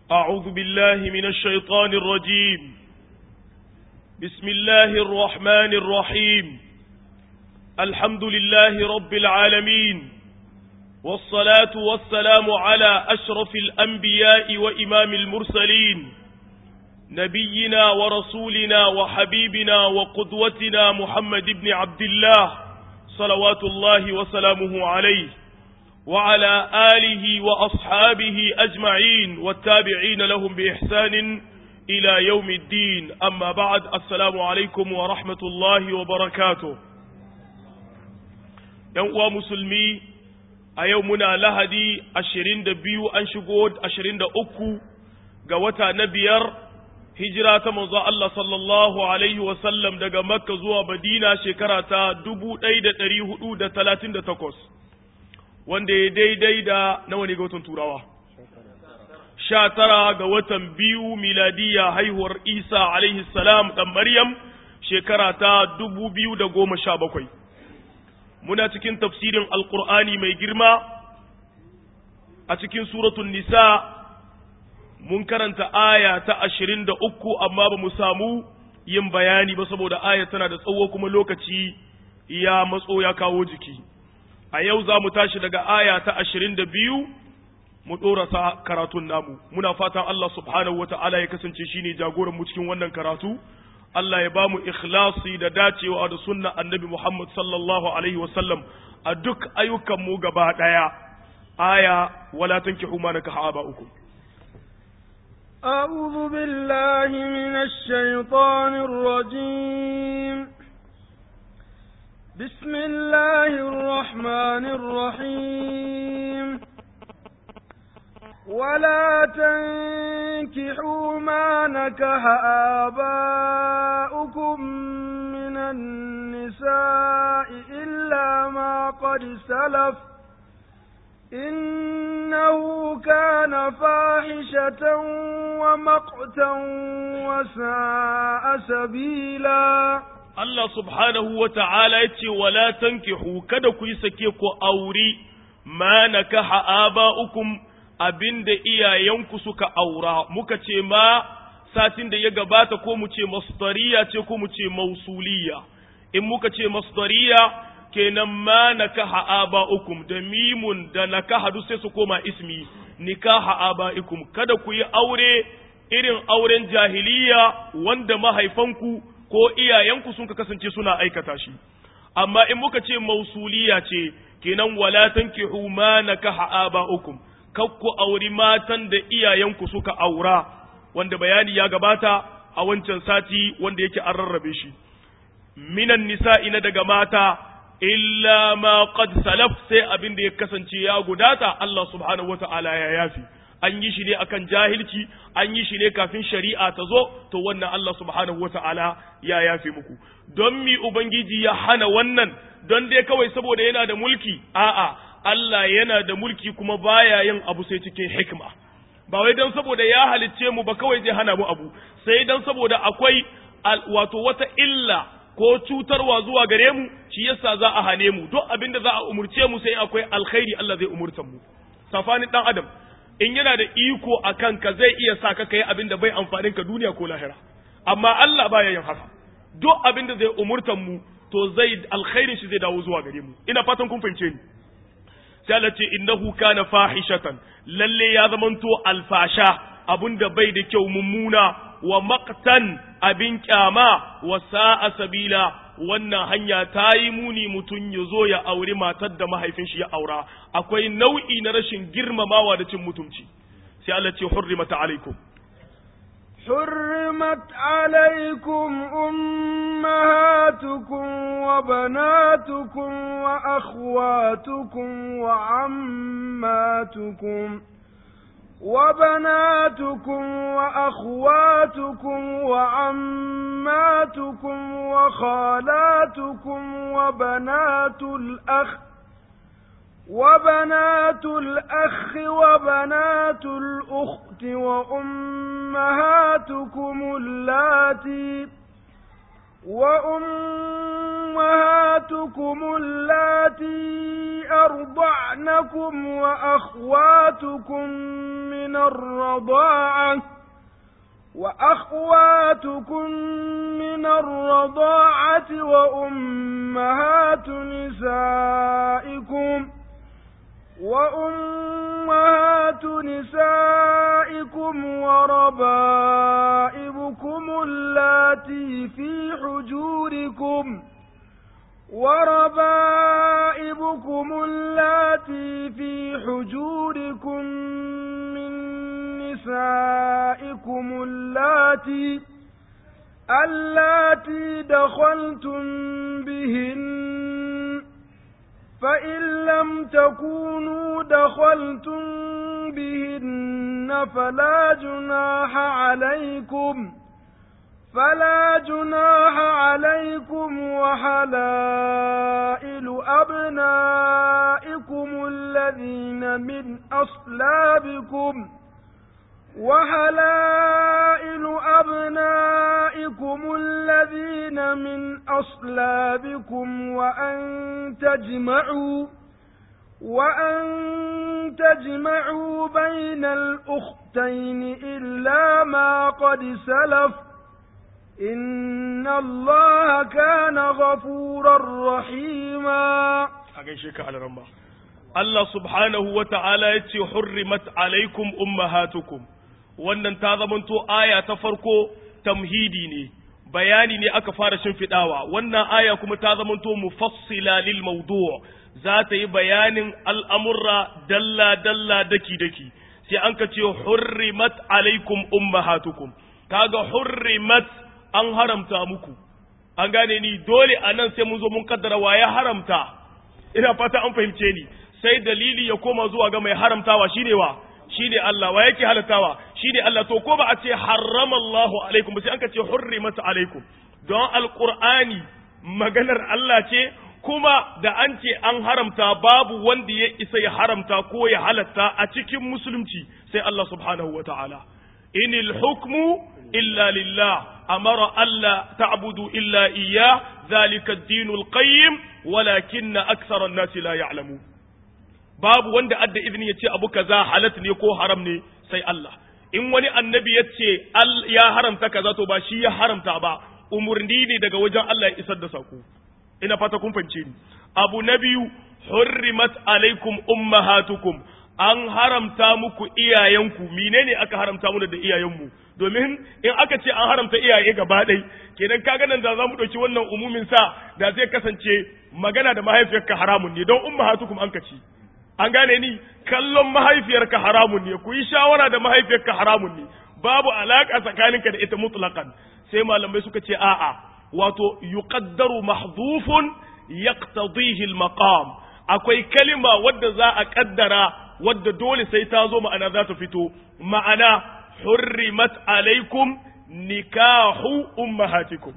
أعوذ بالله من الشيطان الرجيم بسم الله الرحمن الرحيم الحمد لله رب العالمين والصلاة والسلام على أشرف الأنبياء وإمام المرسلين نبينا ورسولنا وحبيبنا وقدوتنا محمد بن عبد الله صلوات الله وسلامه عليه وعلى آله وأصحابه أجمعين والتابعين لهم بإحسان إلى يوم الدين أما بعد السلام عليكم ورحمة الله وبركاته يوم مسلمي أيومنا لهدي أشرين دبيو أنشقود أشرين دأكو قوتا نبير hijira ta manzo Allah sallallahu alaihi wasallam daga Makka zuwa Madina shekara ta dubu ɗaya da ɗari hudu da talatin da takwas wanda ya daidai da nawa ne ga watan turawa sha tara ga watan biyu miladiya haihuwar Isa alaihi salam ɗan Maryam shekara ta dubu biyu da goma sha bakwai muna cikin tafsirin alkur'ani mai girma a cikin suratun nisa mun karanta aya ta ashirin da uku amma ba mu samu yin bayani ba saboda aya tana da tsawo kuma lokaci ya matso ya kawo jiki a yau za mu tashi daga aya ta ashirin da biyu mu ɗorasa karatun namu muna fatan Allah subhanahu wata'ala ya kasance shine jagoran mu cikin wannan karatu Allah ya ba mu ikhlasi da dacewa da sunna annabi Muhammad sallallahu alaihi wasallam a duk ayyukan mu gaba ɗaya aya wala tankihu ma nakaha aba'ukum أعوذ بالله من الشيطان الرجيم بسم الله الرحمن الرحيم ولا تنكحوا ما نكح آباؤكم من النساء إلا ما قد سلف إنه كان فاحشة ومقتا وساء سبيلا Allah subhanahu wa ta'ala ya ce, Wala tankihu kada ku yi sake ku auri ma na kaha aba'ukum abinda iyayenku suka aura, muka ce ma satin da ya gabata ko mu ce masdariya ce ko mu ce mausuliya, in muka ce masdariya kenan ma nakaha aba'ukum da mimun da nakaha duk sai su koma ismi nikaha aba'ikum kada ku yi aure irin auren jahiliya wanda mahaifanku ko iyayenku sun ka kasance suna aikata shi amma in muka ce mausuliya ce kenan wala tankihu ma nakaha aba'ukum kakku auri matan da iyayenku suka aura wanda bayani ya gabata a wancan sati wanda yake an rarrabe shi minan nisa'i na daga mata illa ma qad salaf sai abin da ya kasance ya gudata Allah subhanahu wata'ala ya yafi an yi shi ne akan jahilci an yi shi ne kafin shari'a ta zo to wannan Allah subhanahu wata'ala ya yafi muku don mi ubangiji ya hana wannan don dai kawai saboda yana da mulki a'a Allah yana da mulki kuma baya yin abu sai cikin hikma ba wai don saboda ya halicce mu ba kawai zai hana mu abu sai don saboda akwai wato wata illa ko cutarwa zuwa gare mu shi yasa za a hane mu duk abin da za a umurce mu sai akwai alkhairi Allah zai umurta mu safanin dan adam in yana da iko a kanka zai iya sa ka kai abin da bai amfanin ka duniya ko lahira amma Allah baya yin haka duk abin da zai umurtan mu to zai alkhairin shi zai dawo zuwa gare mu ina fatan kun fahimce ni sai Allah ce innahu kana fahishatan lalle ya zamanto alfasha abun da bai da kyau mummuna wa maqtan abin kyama wa sa'a sabila wannan hanya ta yi muni mutum ya zo ya auri matar da mahaifin shi ya aura akwai nau'i na rashin girmamawa da cin mutunci sai Allah ce hurrimat alaikum حرمت عليكم أمهاتكم وبناتكم وأخواتكم وعماتكم وبناتكم وأخواتكم وعماتكم وخالاتكم وبنات الأخ وبنات الأخ وبنات الأخت وأمهاتكم اللاتي وأمهاتكم وأمهاتكم اللاتي أرضعنكم وأخواتكم من الرضاعة وأخواتكم من الرضاعة وأمهات نسائكم وأمهات نسائكم وربائبكم اللاتي في حجوركم وربائبكم اللاتي في حجوركم من نسائكم اللاتي اللاتي دخلتم بهن فإن لم تكونوا دخلتم بهن فلا جناح عليكم فلا جناح عليكم وحلائل أبنائكم الذين من أصلابكم وحلائل أبنائكم الذين من أصلابكم وأن تجمعوا وأن تجمعوا بين الأختين إلا ما قد سلف إن الله كان غفورا رحيما أغيشك على رمى الله سبحانه وتعالى يتي حرمت عليكم أمهاتكم wannan ta zamanto aya ta farko tamhidi ne bayani ne aka fara shimfiɗawa wannan aya kuma ta zamanto mufassila lil mawdu' za ta yi bayanin al'amurra dalla dalla daki daki sai an ka ce hurrimat alaikum ummahatukum kaga hurrimat an haramta muku an gane ni dole a nan sai mun zo mun kaddara wa ya haramta ina fata an fahimce ni sai dalili ya koma zuwa ga mai haramtawa shine wa shine Allah wa yake halatawa shine Allah to ko ba a ce haramallahu alaikum ba sai an ka ce hurrimat alaikum don alqur'ani maganar Allah ce kuma da an ce an haramta babu wanda ya isa ya haramta ko ya halatta a cikin musulunci sai Allah subhanahu wa ta'ala inil hukmu illa lillah amara alla ta'budu illa iyyah zalika ad-dinul qayyim walakinna akthara an-nasi la ya'lamun babu wanda adda izini ya ce abu kaza halat ne ko haram ne sai Allah in wani annabi ya ce ya haramta kaza to ba shi ya haramta ba umurni ne daga wajen Allah ya isar da sako ina fata kun fahimce ni abu na biyu hurrimat alaikum ummahatukum an haramta muku iyayenku menene aka haramta mu da iyayenmu domin in aka ce an haramta iyaye gaba ɗai kenan kaga nan da za mu ɗauki wannan umumin sa da zai kasance magana da mahaifiyarka haramun ne don ummahatukum an kaci an gane ni kallon mahaifiyarka haramun ne ku yi shawara da mahaifiyarka haramun ne babu alaka tsakaninka da ita mutlaqan sai malamai suka ce a'a wato yuqaddaru mahdhufun yaqtadihi al-maqam akwai kalima wadda za a kaddara wadda dole sai ta zo ma'ana za ta fito ma'ana hurrimat alaikum nikahu ummahatikum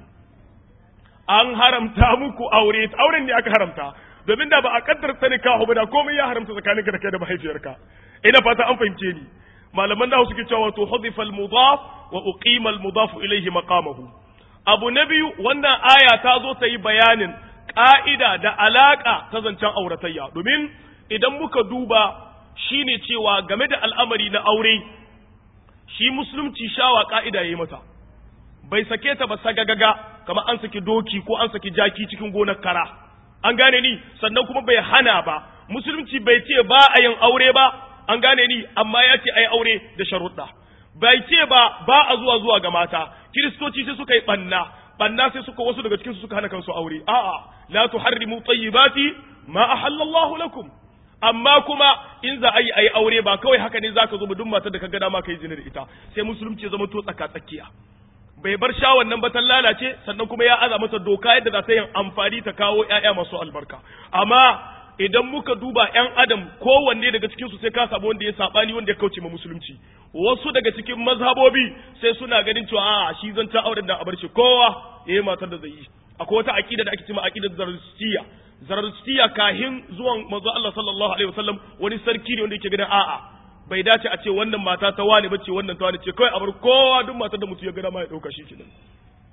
an haramta muku aure auren ne aka haramta domin da ba a kaddar ta nikahu ba da komai ya haramta tsakaninka da kai da mahaifiyarka ina fata an fahimce ni malaman nahu suke cewa to hudifa al-mudaf wa uqima al-mudaf ilayhi maqamahu abu na biyu wannan aya ta zo ta yi bayanin ƙa'ida da alaƙa ta zancen auratayya domin idan muka duba shi ne cewa game da al'amari na aure shi musulunci shawa ƙa'ida ya yi mata bai sake ta ba sagagaga kamar an saki doki ko an saki jaki cikin gonar kara an gane ni sannan kuma bai hana ba musulunci bai ce ba a yin aure ba an gane ni amma ya ce a yi aure da sharuɗa bai ce ba ba a zuwa zuwa ga mata kiristoci sai suka yi banna banna sai suka wasu daga cikin su suka hana kansu aure a'a la tuharrimu tayyibati ma ahallallahu lakum amma kuma in za a yi ayi aure ba kawai haka ne zaka zo ba duk matar da ka ga dama kai zina da ita sai musulunci ya zama to tsaka tsakiya bai bar shawon nan ba ta lalace sannan kuma ya aza masa doka yadda za ta yin amfani ta kawo ƴaƴa masu albarka amma idan muka duba ƴan adam kowanne daga cikin su sai ka samu wanda ya sabani wanda ya kauce ma musulunci wasu daga cikin mazhabobi sai suna ganin cewa a shi zan ta auren da a bar shi kowa yayi matar da zai yi akwai wata aqida da ake cewa aqidar zarstiya zarstiya kahin zuwan manzo Allah sallallahu alaihi wasallam wani sarki ne wanda yake ganin a'a bai dace a ce wannan mata ta wani bace wannan ta wani ce kawai a bar kowa duk matar da mutum ya ga ma ya dauka shi kenan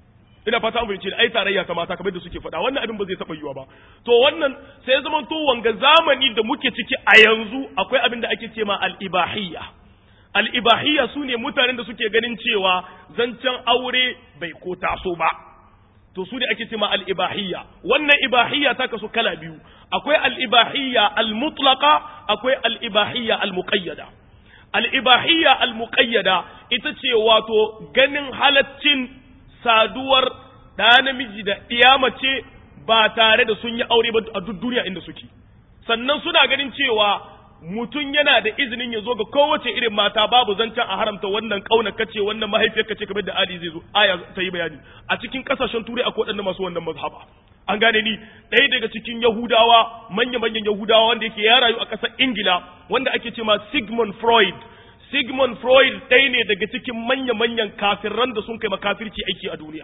ina fata mun ce ai tarayya ta mata kamar da suke faɗa wannan abin ba zai taɓa yiwa ba to wannan sai ya zama to wanga zamani da muke ciki a yanzu akwai abin da ake ce ma al-ibahiyya al-ibahiyya sune mutanen da suke ganin cewa zancen aure bai ko taso ba to su ne ake ce ma al-ibahiyya wannan ibahiyya ta kasu kala biyu akwai al-ibahiyya al-mutlaqa akwai al-ibahiyya al-muqayyada al-ibahiyya al-muqayyada ita ce wato ganin halaccin saduwar ɗa namiji da ɗiya mace ba tare da sun yi aure ba a duk duniya inda suke sannan suna ganin cewa mutum yana da izinin ya zo ga kowace irin mata babu zancen a haramta wannan kauna kace wannan mahaifiyar kace kamar da Ali zai zo aya ta yi bayani a cikin kasashen turai akwai waɗanda masu wannan mazhaba an gane ni ɗaya daga cikin yahudawa manya manyan yahudawa wanda yake ya rayu a ƙasar ingila wanda ake ce ma sigmund freud sigmund freud ɗaya ne daga cikin manya manyan kafirran da sun kai makafirci aiki a duniya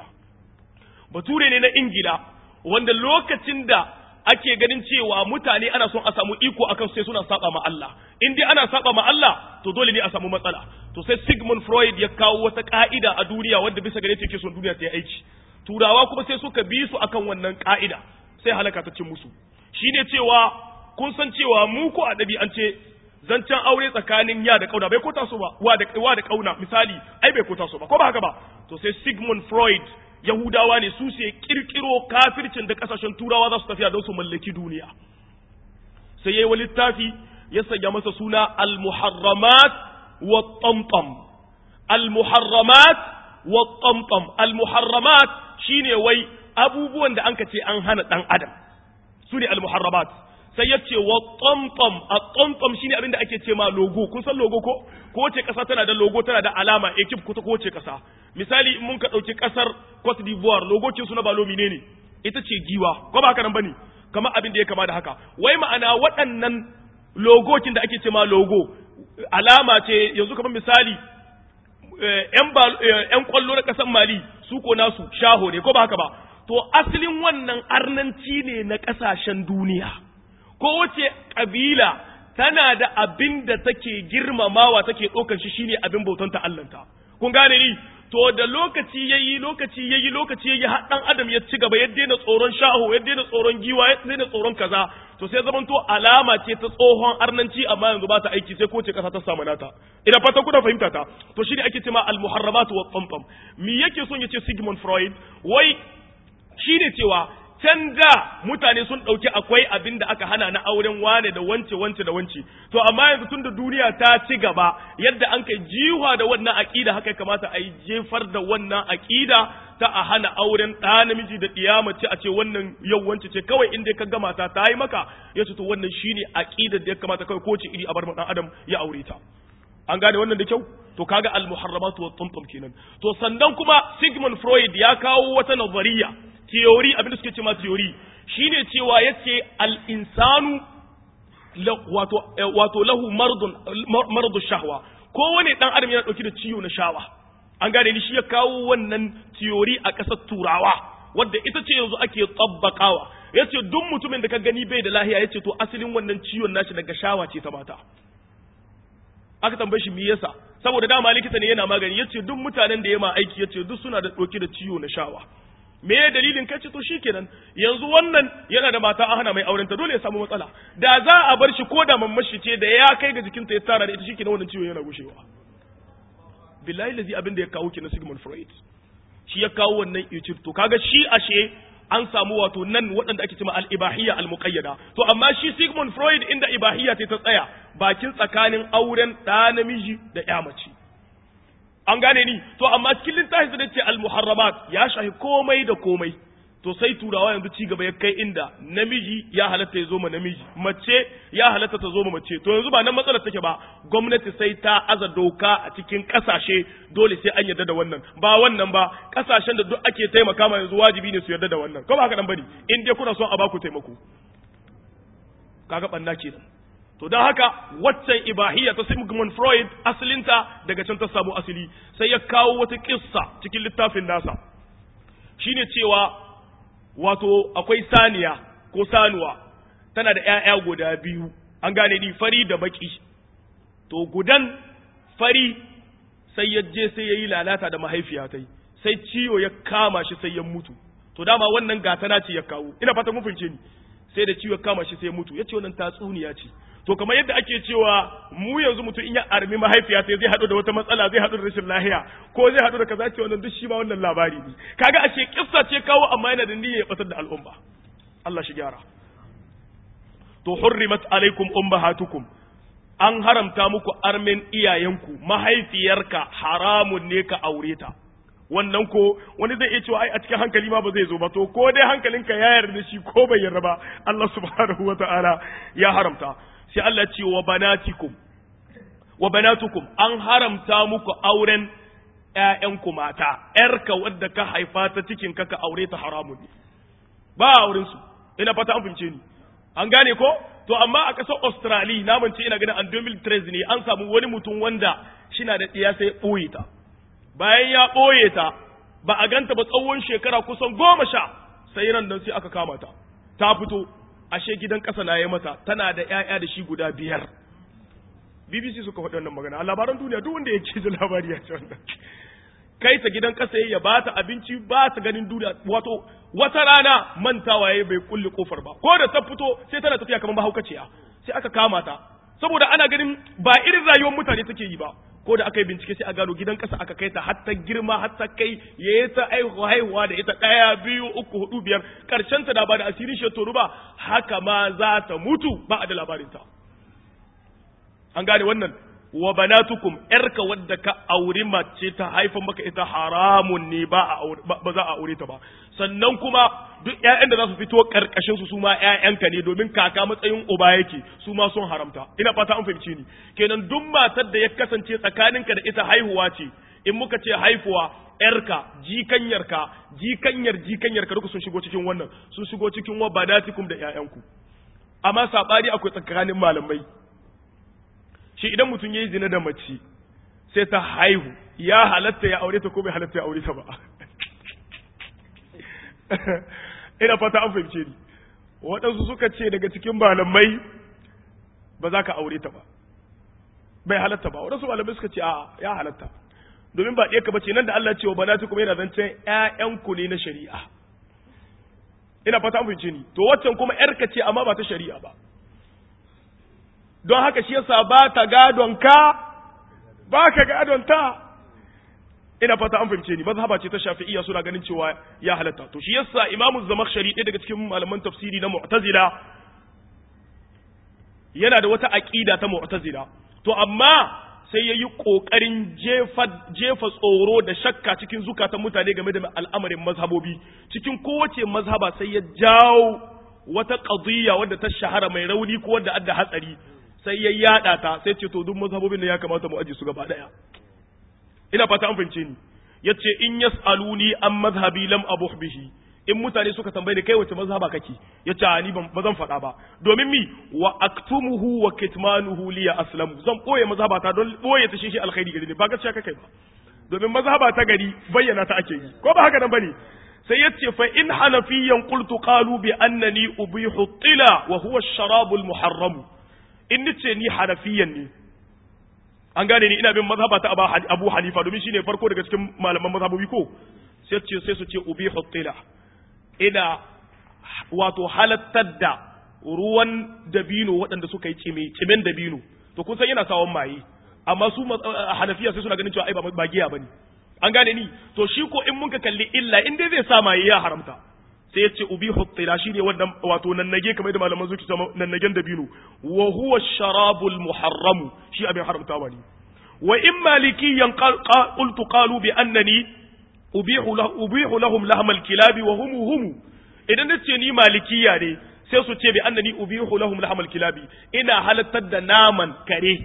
bature ne na ingila wanda lokacin da ake ganin cewa mutane ana son a samu iko akan sai suna saba ma Allah in dai ana saba ma Allah to dole ne a samu matsala to sai Sigmund Freud ya kawo wata ka'ida a duniya wadda bisa gare ta yake son duniya ta yi aiki turawa kuma sai suka bi su akan wannan ka'ida sai halaka ta cin musu shine cewa kun san cewa mu ko a ɗabi'ance zancen aure tsakanin ya da kauna bai ko taso ba wa da wa da kauna misali ai bai ko taso ba ko ba haka ba to sai Sigmund Freud Yahudawa ne su sai kirkiro kafircin da kasashen turawa za su tafiya don su mallaki duniya sai yayi wani littafi ya sanya masa suna al-muharramat wa tamtam al-muharramat wa tamtam al-muharramat shine wai abubuwan da anka ce an hana dan adam su ne al-muharramat sai ya ce wa tamtam a tamtam shine abin da ake ce ma logo kun san logo ko ko ce kasa tana da logo tana da alama ekip ko ko ce kasa misali in mun ka dauki kasar Cote d'Ivoire logo kin suna balo menene ita ce giwa ko ba haka nan bane kamar abin da ya kama da haka wai ma'ana waɗannan logokin da ake ce ma logo alama ce yanzu kamar misali yan kwallo na ƙasar Mali su ko nasu shaho ne ko ba haka ba to asalin wannan arnanci ne na ƙasashen duniya kowace ƙabila tana da abin da take girmamawa take ɗaukar shi shine abin bautan ta Allahnta kun gane ni to da lokaci yayi lokaci yayi lokaci yayi har dan adam ya ci gaba ya daina tsoron shaho ya daina tsoron giwa ya daina tsoron kaza to sai zaman to alama ce ta tsohon arnanci amma yanzu ba ta aiki sai ko ce kasa ta samu nata ina fata kuna fahimta ta to shine ake cewa al muharramat wa tsamtsam me yake son ya ce Sigmund Freud wai shine cewa can da mutane sun ɗauki akwai abin da aka hana na auren wane da wance wance da wance to amma yanzu tun da duniya ta ci gaba yadda an kai jiwa da wannan aƙida haka ya kamata a yi jefar da wannan aƙida ta a hana auren ɗa namiji da ɗiya mace a ce wannan yau wance ce kawai inda ka gama ta ta yi maka ya ce to wannan shine aƙidar da ya kamata kawai kowace iri a bar ɗan adam ya aure ta an gane wannan da kyau to kaga al muharramatu wa tumtum kenan to sannan kuma Sigmund Freud ya kawo wata nazariya theory abin da suke cewa theory shine cewa yace al-insanu wato wato lahu mardun mardu shahwa kowane dan adam yana dauke da ciwo na shawa an gane ni shi ya kawo wannan theory a kasar turawa wadda ita ce yanzu ake tabbakawa yace duk mutumin da ka gani bai da lahiya yace to asalin wannan ciwon nashi daga shawa ce ta mata aka tambaye shi me yasa saboda dama likita ne yana magani yace duk mutanen da yama aiki yace duk suna da dauke da ciwo na shawa me ya dalilin kace to shikenan yanzu wannan yana da mata an hana mai auren ta dole ya samu matsala da za a bar shi ko da mammashi ce da ya kai ga jikinta ya tara da ita shikenan wannan ciwon yana gushewa billahi lazi abin da ya kawo na Sigmund Freud shi ya kawo wannan yucir to kaga shi ashe an samu wato nan waɗanda ake cewa al-ibahiyya al-muqayyada to amma shi Sigmund Freud inda ibahiyya ta tsaya bakin tsakanin auren ɗa namiji da ƴa mace an gane ni to amma cikin littafin da ce al-muharramat ya shahi komai da komai to sai turawa yanzu ci gaba ya kai inda namiji ya halatta ya zo ma namiji mace ya halatta ta zo ma mace to yanzu ba nan matsalar take ba gwamnati sai ta aza doka a cikin kasashe dole sai an yarda da wannan ba wannan ba kasashen da duk ake taimaka ma yanzu wajibi ne su yarda da wannan ko ba haka nan bane in dai kuna son a baku taimako kaga banna kenan to don haka waccan ibahiyya ta Sigmund Freud asalinta daga can ta samu asali sai ya kawo wata kissa cikin littafin nasa shine cewa wato akwai saniya ko sanuwa tana da ‘ya'ya guda biyu an gane ni fari da baki to gudan fari sai ya je sai ya yi lalata da mahaifiya ta yi sai ciwo ya kama shi sai ya mutu to dama wannan gatana ce ya kawo ina fata mun fahimce ni sai da ciwo ya kama shi sai ya mutu yace wannan tatsuniya ce to kamar yadda ake cewa mu yanzu mutum in ya armi mahaifiya sai zai haɗu da wata matsala zai haɗu da rashin lahiya ko zai haɗu da kaza ce wannan duk shi ma wannan labari ne kaga ashe kissa ce kawo amma yana da niyyar ya batar da al'umma Allah shi gyara to hurrimat alaikum ummahatukum an haramta muku armin iyayenku mahaifiyarka haramun ne ka aure ta wannan ko wani zai iya cewa ai a cikin hankali ma ba zai zo ba to ko dai hankalinka ya yarda shi ko bai yarda ba Allah subhanahu wataala ya haramta sai Allah ce wa banatikum wa banatukum an haramta muku auren ƴaƴanku mata ƴarka wadda ka haifa ta cikin ka ka aure ta haramun ne ba auren su ina fata an fahimce ni an gane ko to amma a ƙasar Australia na mance ina ganin an 2013 ne an samu wani mutum wanda shina da ɗiya sai ɓoye ta bayan ya ɓoye ta ba a ganta ba tsawon shekara kusan goma sha sai ran nan sai aka kama ta ta fito ashe gidan ƙasa na yi mata tana da ‘ya'ya da shi guda biyar BBC suka faɗi wannan magana a labaran duniya duk wanda ya ce da labari ya ce wannan kai ta gidan ƙasa ya ba ta abinci ba ta ganin duniya wato wata rana mantawa ya bai kulle kofar ba ko da ta fito sai tana tafiya kamar mahaukaciya sai aka kama ta saboda ana ganin ba irin rayuwar mutane take yi ba ko da aka yi bincike sai a gano gidan ƙasa aka kai ta har ta girma har ta kai ya yi ta haihuwa da ita ɗaya biyu uku hudu biyar ƙarshen ta da ba da asirin shi toru ba haka ma za ta mutu ba a da labarinta an gane wannan wa banatukum yarka wadda ka auri mace ta haifan maka ita haramun ne ba ba za a aure ta ba sannan kuma duk ƴaƴan da za su fito karkashin su su ma ƴaƴanka ne domin kaka matsayin uba yake su ma sun haramta ina fata an fahimci ni kenan duk matar da ya kasance tsakaninka da ita haihuwa ce in muka ce haifuwa yarka jikanyarka jikanyar jikanyarka duka sun shigo cikin wannan sun shigo cikin wa banatikum da ƴaƴanku amma sabani akwai tsakanin malamai shi idan mutum ya yi zina da mace sai ta haihu ya halatta ya aure ta ko bai halatta ya aure ta ba ina fata an fahimce ni waɗansu suka ce daga cikin malamai ba za ka aure ta ba bai halatta ba waɗansu malamai suka ce a ya halatta domin ba ɗaya ka bace nan da Allah ce wa banatu kuma yana zancen ƴaƴanku ne na shari'a ina fata an fahimce ni to waccan kuma ƴarka ce amma ba ta shari'a ba don haka shi yasa ba ta gadon ka ba ka gadon ta ina fata an fahimce ni mazhaba ce ta shafi'iyya suna ganin cewa ya halatta to shi yasa imamu zamakhshari ɗaya daga cikin malaman tafsiri na mu'tazila yana da wata aqida ta mu'tazila to amma sai yayi kokarin jefa jefa tsoro da shakka cikin zukatan mutane game da al'amarin mazhabobi cikin kowace mazhaba sai ya jawo wata qadiyya wadda ta shahara mai rauni ko wadda adda hatsari sai ya yada ta sai ce to duk mazhabobin da ya kamata mu aje su gaba daya ina fata an fahimce ni yace in yasaluni an mazhabi lam abuh bihi in mutane suka tambaye ni kai wace mazhaba kake yace ni ban zan faɗa ba domin mi wa aktumuhu wa kitmanuhu liya aslamu zan boye mazhaba ta don boye ta shi shi alkhairi gari ne ba gaskiya kake ba domin mazhaba ta gari bayyana ta ake yi ko ba haka nan bane sai yace fa in hanafiyan qultu qalu bi annani ubihu tila wa huwa ash-sharabul muharram in nace ni hanafiyan ne an gane ni ina bin mazhaba ta Abu Hanifa domin shine farko daga cikin malaman mazhabobi ko sai ce sai su ce ubihu tila ina wato halattar da ruwan dabino waɗanda suka yi cime cimen dabino to kun san yana sawon maye amma su Hanafiya sai suna ganin cewa ai ba giya bane an gane ni to shi ko in mun ka kalli illa in dai zai sa maye ya haramta sai ya ce ubi huttila shine wannan wato nannage kamar da malaman zuki sama nannagen dabino wa huwa sharabul muharram shi abin haramtawa ne wa in malikiyan qultu qalu bi annani ubihu lahu ubihu lahum lahmal kilabi wa hum hum idan nace ni malikiya ne sai su ce bi annani ubihu lahum lahmal kilabi ina halattar da naman kare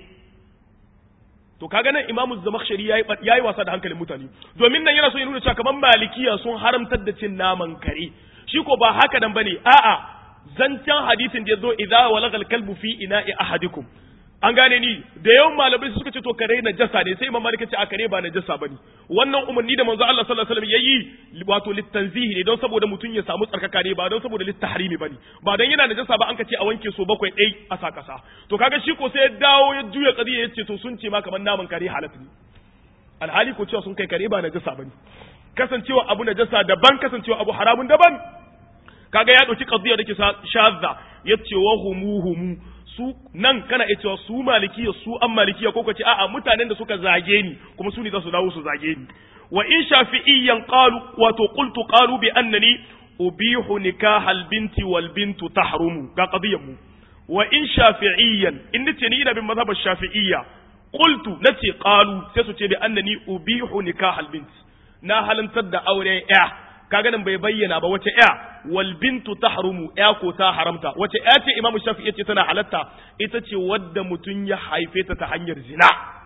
to kaga nan imamu zamakhshari yayi yayi wasa da hankalin mutane domin nan yana so ya nuna cewa kaman malikiya sun haramtar da cin naman kare shi ko ba haka nan bane a'a zancen hadisin da yazo idza walagal kalbu fi ina'i ahadikum an gane ni da yawan malamai suka ce to kare na jasa ne sai imam malik ce a kare ba na jasa bane wannan umarni da manzo Allah sallallahu alaihi wasallam yayi wato litanzihi ne don saboda mutum ya samu tsarkaka ne ba don saboda littahrimi bane ba don yana najasa ba an ka ce a wanke so bakwai dai a sa kasa to kaga shi ko sai ya dawo ya juya kadiya yace to sun ce ma kamar naman kare halatta ne alhali ko cewa sun kai kare ba najasa bane kasancewa abu najasa daban kasancewa abu haramun daban kaga ya dauki qadiyya dake shadda yace wa humu humu su nan kana iya cewa su malikiya su an malikiya ko kace a'a mutanen da suka zage ni kuma su ne za su dawo su zage ni wa in shafi'iyyan qalu wato qultu qalu bi annani ubihu nikahal binti wal bintu tahrumu ga qadiyyar mu wa in shafi'iyyan in nace ni ina bin mazhabar shafi'iyya qultu nace qalu sai su ce bi annani ubihu nikahal binti na halantar da auren ya kaga nan bai bayyana ba wace ya wal bintu tahrumu ya ko ta haramta wace ya ce imamu shafi yace tana halatta ita ce wadda mutun ya haife ta ta hanyar zina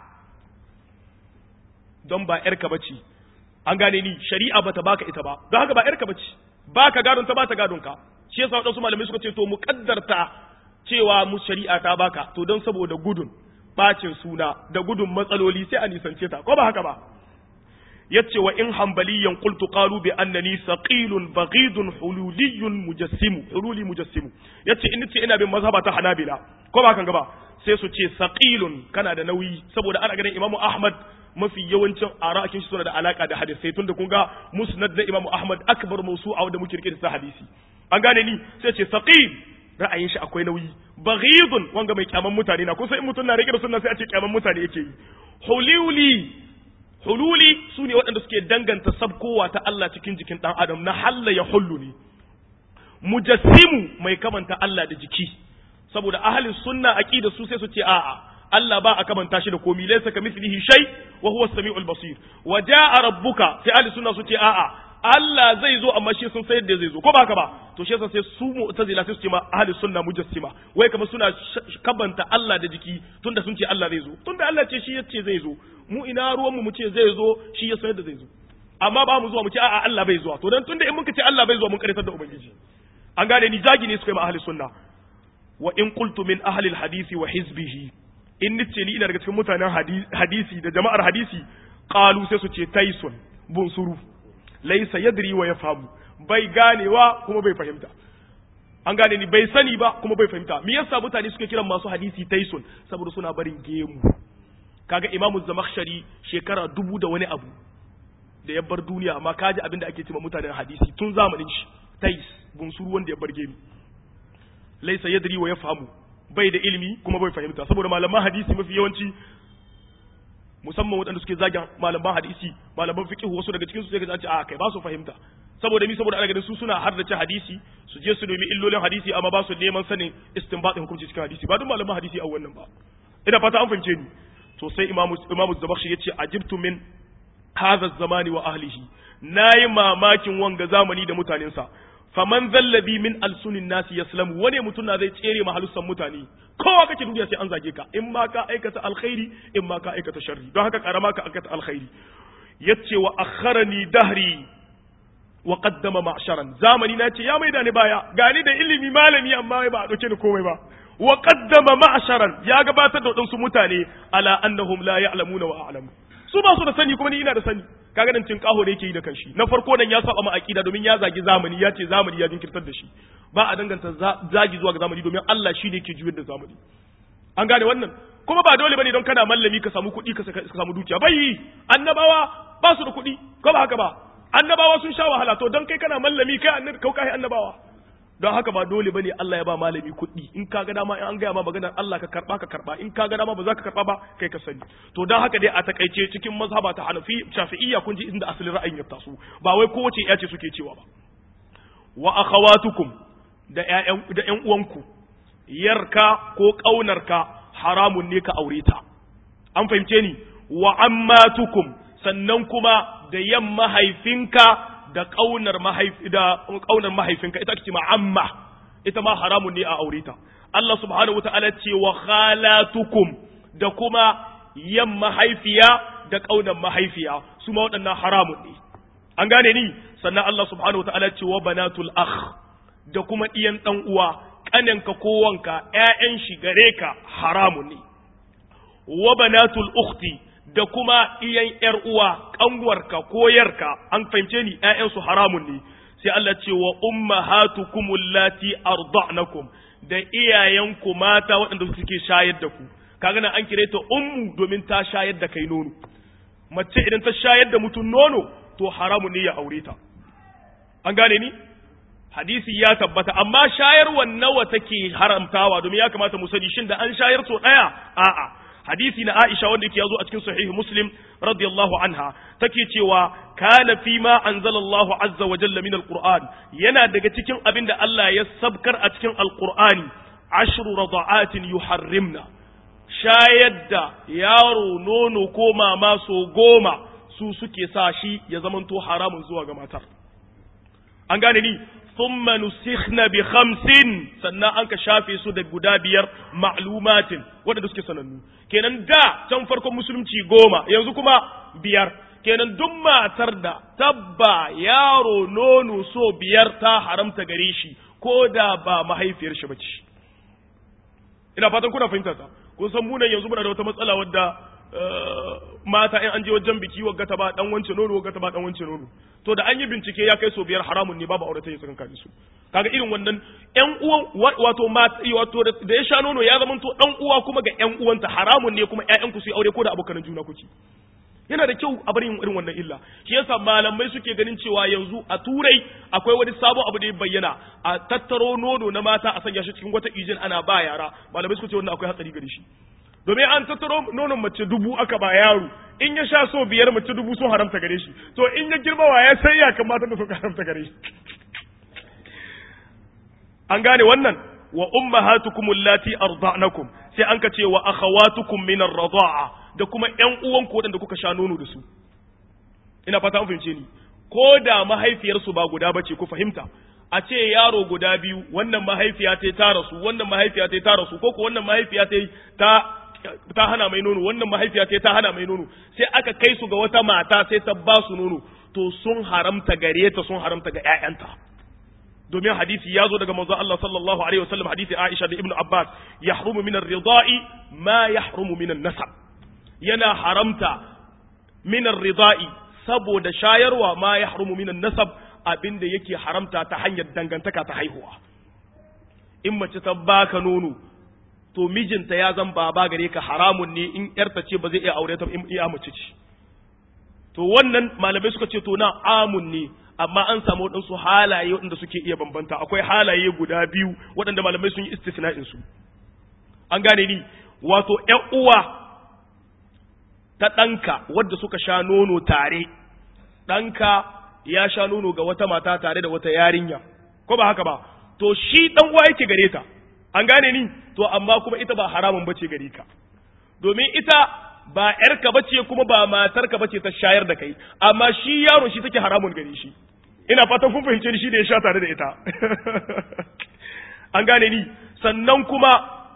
don ba yarka bace an gane ni shari'a bata baka ita ba don haka ba yarka bace baka gadon ta bata gadon ka shi yasa wadansu malamai suka ce to mu kaddarta cewa mu shari'a ta baka to don saboda gudun bacin suna da gudun matsaloli sai a nisance ta ko ba haka ba yace wa in hanbaliyan qultu qalu bi annani saqilun baghidun hululiyyun mujassimu hululi mujassimu yace in ce ina bin mazhaba ta hanabila ko ba kan gaba sai su ce saqilun kana da nauyi saboda ana ganin imamu ahmad mafi yawancin ara'akin shi suna da alaka da hadisi tun da kun ga musnad na imamu ahmad akbar mawsu'a wanda muke rike da hadisi an gane ni sai ce saqil ra'ayin shi akwai nauyi baghidun wanga mai kyaman mutane na kusa in mutum na rike da sunna sai a ce kyaman mutane yake yi hululi hululi su ne waɗanda suke danganta sabkowa ta Allah cikin jikin ɗan adam na halla ya hullu ne mujassimu mai kamanta Allah da jiki saboda ahalin sunna aqida su sai su ce a'a Allah ba a kamanta shi da komi laysa kamithlihi shay wa huwa as-sami'ul basir wa jaa rabbuka sai ahli sunna su ce a'a Allah zai zo amma shi sun sayar da zai zo ko ba haka ba to shi yasa sai su mu'tazila sai su ce ma ahli sunna mujassima wai kamar suna kabanta Allah da jiki tunda sun ce Allah zai zo tunda Allah ce shi yace zai zo mu ina ruwan mu mu ce zai zo shi ya sayar da zai zo amma ba mu zuwa mu ce a'a Allah bai zuwa to dan tunda in muka ce Allah bai zuwa mun karitar da ubangiji an gane ni zagi ne suka yi ma ahli sunna wa in qultu min ahli al-hadisi wa hizbihi in nice ni ina daga cikin mutanen hadisi da jama'ar hadisi qalu sai su ce taisun bunsuru laysa yadri wa yafhamu bai ganewa kuma bai fahimta an gane ni bai sani ba kuma bai fahimta me yasa mutane suke kiran masu hadisi taisun saboda suna barin gemu kaga imamu zamakhshari shekara dubu da wani abu da ya bar duniya amma kaji abin da ake cewa mutanen hadisi tun zamanin shi tais bunsuru wanda ya bar gemu laysa yadri wa yafhamu bai da ilimi kuma bai fahimta saboda malaman hadisi mafi yawanci musamman waɗanda suke zagin malaman hadisi malaman fiqh wasu daga cikin su sai ka ce a kai ba su fahimta saboda mi saboda ana ganin su suna haddace hadisi su je su nemi illolin hadisi amma ba su neman sanin istinbatin hukunci cikin hadisi ba duk malaman hadisi a wannan ba ina fata an fahimce ni to sai imamu imamu zabakhshi yace ajibtu min hadha zamani wa ahlihi nayi mamakin wanga zamani da mutanensa faman zallabi min alsunin nasi yaslamu wane mutum na zai tsere mahalussan mutane kowa kake duniya sai an zage ka in ma ka aikata alkhairi in ma ka aikata sharri don haka karama ka aikata alkhairi yace wa akharani dahri wa qaddama ma'sharan zamani na ce ya maida ni baya gani da ilimi malami amma ba a dauke ni komai ba wa qaddama ma'sharan ya gabatar da wadansu mutane ala annahum la ya'lamuna wa a'lamu su ba su da sani kuma ni ina da sani kaga nan cin kaho da yake yi da kanshi na farko nan ya saba ma aqida domin ya zagi zamani ya ce zamani ya jinkirtar da shi ba a danganta zagi zuwa ga zamani domin Allah shi ne ke juyar da zamani an gane wannan kuma ba dole bane don kana mallami ka samu kuɗi ka samu dukiya bai annabawa ba su da kuɗi ko ba haka ba annabawa sun sha wahala to don kai kana mallami kai annabi kau kai annabawa don haka ba dole bane Allah ya ba malami kuɗi in ka ga dama in an gaya ma maganar Allah ka karba ka karba in ka ga dama ba za ka karba ba kai ka sani to don haka dai a takaice cikin mazhaba ta Hanafi Shafi'iyya kun ji inda asalin ra'ayin ya taso ba wai kowace ya ce suke cewa ba wa akhawatukum da ƴaƴan da ƴan uwanku yarka ko kaunarka haramun ne ka aure ta an fahimce ni wa ammatukum sannan kuma da yan mahaifinka da kaunar mahaifi da kaunar mahaifinka ita ake ma amma ita ma haramun ne a aure ta Allah subhanahu wataala ce wa khalatukum da kuma yan mahaifiya da kaunar mahaifiya su ma waɗannan haramun ne an gane ni sannan Allah subhanahu wataala ce wa banatul akh da kuma iyan dan uwa kananka ko wanka ƴaƴan shi gare ka haramun ne wa banatul ukhti da kuma iyan ‘yar uwa, ƙanwarka ko yarka, an fahimce ni ‘ya'yansu haramun ne, sai Allah ce wa umma hatu kumullati arda'nakum da iyayenku mata waɗanda suke shayar da ku, kaga nan an kire ta ummu domin ta shayar da kai nono. Mace idan ta shayar da mutum nono, to haramun ne ya aure ta an gane ni hadisi ya tabbata amma shayarwa nawa take haramtawa domin ya kamata mu sani shin da an shayar so daya a'a hadisi na Aisha wanda yake yazo a cikin sahih Muslim radiyallahu anha take cewa kana fi ma anzalallahu azza wa jalla min alquran yana daga cikin abin da Allah ya sabkar a cikin alqurani ashru rada'atin yuharrimna shayar da yaro nono ko mama so goma su suke sa shi ya zamanto haramun zuwa ga matar an gane ni thumma nusikhna bi khamsin sannan an ka shafe su da guda biyar ma'lumatin waɗanda suke sanannu kenan da can farkon musulunci goma yanzu kuma biyar kenan duk matar da tabba yaro nono so biyar ta haramta gare shi ko da ba mahaifiyar shi bace ina fatan kuna fahimta ta kun san munan yanzu muna da wata matsala wadda mata in an je wajen biki wagga ta ba dan wance nono wagga ta ba dan wance nono to da an yi bincike ya kai so biyar haramun ne babu aurata ya sakan kare su kaga irin wannan ƴan uwan wato wato da ya sha nono ya zama to dan uwa kuma ga ƴan uwanta haramun ne kuma ƴaƴan ku su yi aure ko da abokan juna kuke yana da kyau a bari yin irin wannan illa shi yasa malamai suke ganin cewa yanzu a turai akwai wani sabon abu da ya bayyana a tattaro nono na mata a sanya shi cikin wata ijin ana ba yara malamai suka ce wannan akwai hatsari gare shi domin an tattaro nonon mace dubu aka ba yaro in ya sha so biyar mace dubu sun haramta gare shi to in ya girma wa ya sai ya kamata da suka haramta gare shi an gane wannan wa ummahatukum allati arda'nakum sai an ka ce wa akhawatukum min ar-rida'a da kuma ƴan uwan ku waɗanda kuka sha nono da su ina fata an fahimce ni ko da mahaifiyarsu ba guda bace ku fahimta a ce yaro guda biyu wannan mahaifiya ta ta rasu wannan mahaifiya ta ta rasu ko ko wannan mahaifiya ta ta ta hana mai nono wannan mahaifiya ta ta hana mai nono sai aka kai su ga wata mata sai ta ba su nono to sun haramta gare ta sun haramta ga ƴaƴanta domin hadisi ya zo daga manzo Allah sallallahu alaihi wasallam hadisi Aisha da Ibn Abbas yahrumu min ar-rida'i ma yahrumu min an-nasab yana haramta min ar-rida'i saboda shayarwa ma yahrumu min an-nasab abinda yake haramta ta hanyar dangantaka ta haihuwa in mace ta baka nono to mijinta ya zan baba gare ka haramun ne in yarta ce ba zai iya aure ta in iya mace ce to wannan malamai suka ce to na amun ne amma an samu waɗansu halaye waɗanda suke iya bambanta akwai halaye guda biyu waɗanda malamai sun yi istisna'in su an gane ni wato ƴan uwa ta ɗanka wadda suka sha nono tare ɗanka ya sha nono ga wata mata tare da wata yarinya ko ba haka ba to shi ɗan uwa yake gare ta an gane ni to amma kuma ita ba haramun bace gare ka domin ita ba ‘yarka bace kuma ba matarka bace ta shayar da kai, amma shi yaro shi take haramun gare shi, ina fatan kun fahimce shi da ya sha tare da ita. An gane ni, sannan kuma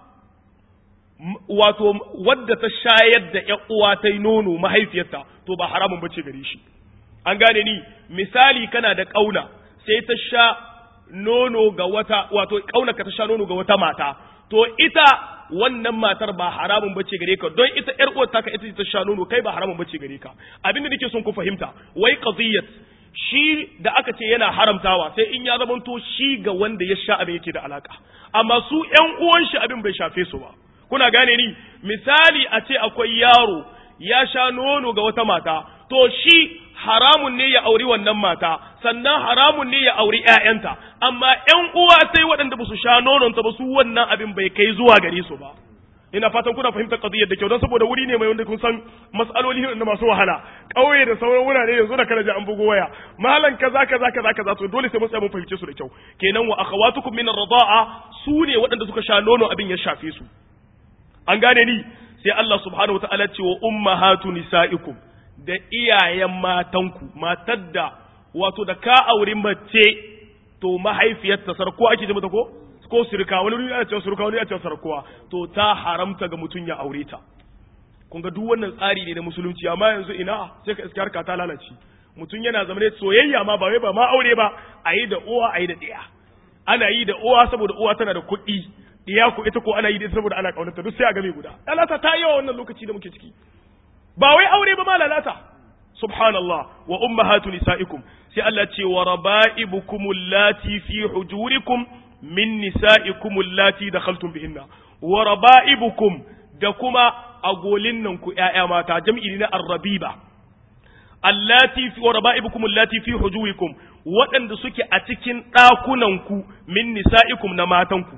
wato wadda ta shayar da ‘yan uwa ta yi nono mahaifiyarta, to ba haramun bace gare shi. An gane ni, misali kana da ƙauna, sai ta sha nono ga wata, wato ƙaunaka ta sha nono ga wata mata, to ita wannan matar ba haramun bace gare ka don ita ƴar uwar taka ita ta sha nono kai ba haramun bace gare ka abin da nake son ku fahimta wai qadiyat shi da aka ce yana haramtawa sai in ya zamanto shi ga wanda ya sha abin yake da alaka amma su ƴan uwan shi abin bai shafe su ba kuna gane ni misali a ce akwai yaro ya sha nono ga wata mata to shi haramun ne ya auri wannan mata sannan haramun ne ya auri ƴaƴanta amma ƴan uwa sai waɗanda ba su sha nononta ba su wannan abin bai kai zuwa gare su ba ina fatan kuna fahimtar qadiyar da kyau don saboda wuri ne mai wanda kun san mas'aloli ne masu wahala ƙauye da sauran wurare yanzu da kana ji an bugo waya malan kaza kaza kaza kaza to dole sai mun tsaya mun fahimce su da kyau kenan wa akhawatukum min ar-rida'a su ne waɗanda suka sha nono abin ya shafe su an gane ni sai Allah subhanahu wa ta'ala ce wa ummahatu nisaikum da iyayen matanku matar da wato da ka auri mace to mahaifiyarta sarko ake ji mata ko ko sirka wani wuri ana cewa sirka wani ana cewa sarkowa to ta haramta ga mutum ya aure ta kun ga duk wannan tsari ne na musulunci amma yanzu ina sai ka iska harka ta lalace mutum yana zama ne soyayya ma ba wai ba ma aure ba a yi da uwa a yi da ɗaya ana yi da uwa saboda uwa tana da kuɗi iya ku ita ko ana yi da saboda ana kaunarta duk sai a game guda lalata ta yawa wannan lokaci da muke ciki ba wai aure ba ma lalata subhanallah wa ummahatu nisaikum sai Allah ce wa raba'ibukum allati fi hujurikum min nisaikum allati dakhaltum bihinna wa raba'ibukum da kuma agolin nan ku ƴaƴa mata jam'i ne na arrabiba allati fi wa raba'ibukum allati fi hujurikum waɗanda suke a cikin ɗakunanku min nisa'ikum na matanku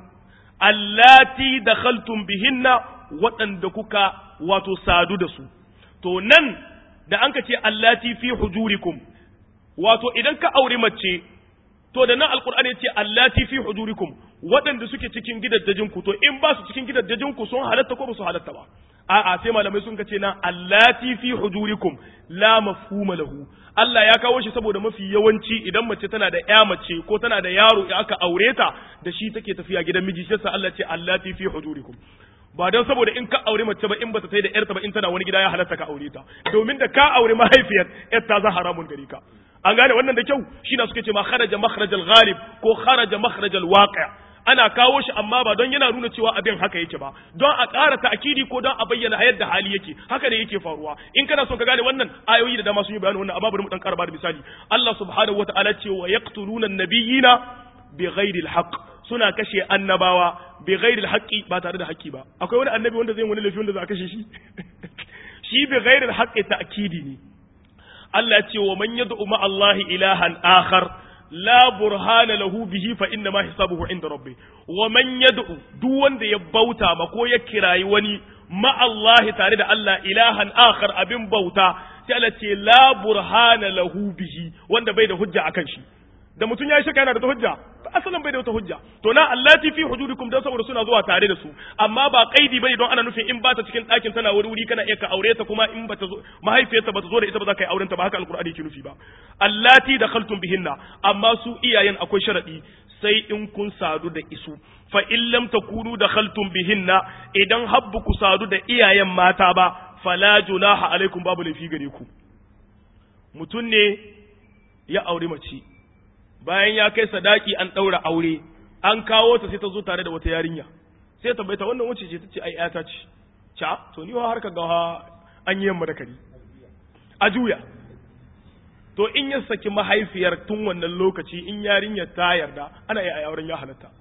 allati dakhaltum bihinna waɗanda kuka wato sadu da su to nan da an ka ce allati fi hujurikum wato idan ka auri mace to da nan alqur'ani ce allati fi hujurikum waɗanda suke cikin gidaddajinku to in ba su cikin gidaddajinku sun halatta ko ba su halatta ba a'a sai malamai sun kace nan allati fi hujurikum la mafhuma lahu Allah ya kawo shi saboda mafi yawanci idan mace tana da ƴa mace ko tana da yaro ya aka aure ta da shi take tafiya gidan miji sai sa Allah ce allati fi hujurikum ba don saboda in ka aure mace ba in bata tai da ƴarta ba in tana wani gida ya halatta ka aure ta domin da ka aure mahaifiyar ƴar ta za haramun gari ka an gane wannan da kyau shi na suke ce ma kharaja makhrajal ghalib ko kharaja makhrajal waqi' ana kawo shi amma ba don yana nuna cewa abin haka yake ba don a ƙara ta'kidi ko don a bayyana yadda hali yake haka ne yake faruwa in kana son ka gane wannan ayoyi da dama sun yi bayani wannan amma bari mu dan ƙara da misali Allah subhanahu wata'ala ce wa yaqtuluna an-nabiyina bighairi al-haqq suna kashe annabawa bighairi al-haqqi ba tare da haƙƙi ba akwai wani annabi wanda zai wani lafi wanda za a kashe shi shi bighairi al-haqqi ta'kidi ne Allah ce wa man yad'u ma Allah ilahan akhar la burhana lahu bihi fa inna ma hisabuhu inda rabbi wa man yad'u duk wanda ya bauta ma ko ya kirayi wani ma Allah tare da Allah ilahan akhar abin bauta sai Allah ce la burhana lahu bihi wanda bai da hujja akan shi da mutum ya yi shaka yana da hujja asalin bai da wata hujja to na allati fi hujudikum dan saboda suna zuwa tare da su amma ba kaidi bane don ana nufin in ba ta cikin ɗakin tana wuri wuri kana iya ka aure ta kuma in bata zo mahaifiyarta bata zo da ita ba za ka yi auren ta ba haka alqur'ani ke nufi ba allati dakhaltum bihinna amma su iyayen akwai sharadi sai in kun sadu da isu fa in lam takunu dakhaltum bihinna idan habbu ku sadu da iyayen mata ba fala junaha alaikum babu laifi gare ku mutum ne ya aure mace bayan ya kai sadaki an ɗaura aure an kawo ta sai ta zo tare da wata yarinya sai ta baita wannan wuce ce ta ce ai ƴata ce ca to ni har ka ga an yi yamma da kari a juya to in ya saki mahaifiyar tun wannan lokaci in yarinya ta yarda ana iya auren ya halatta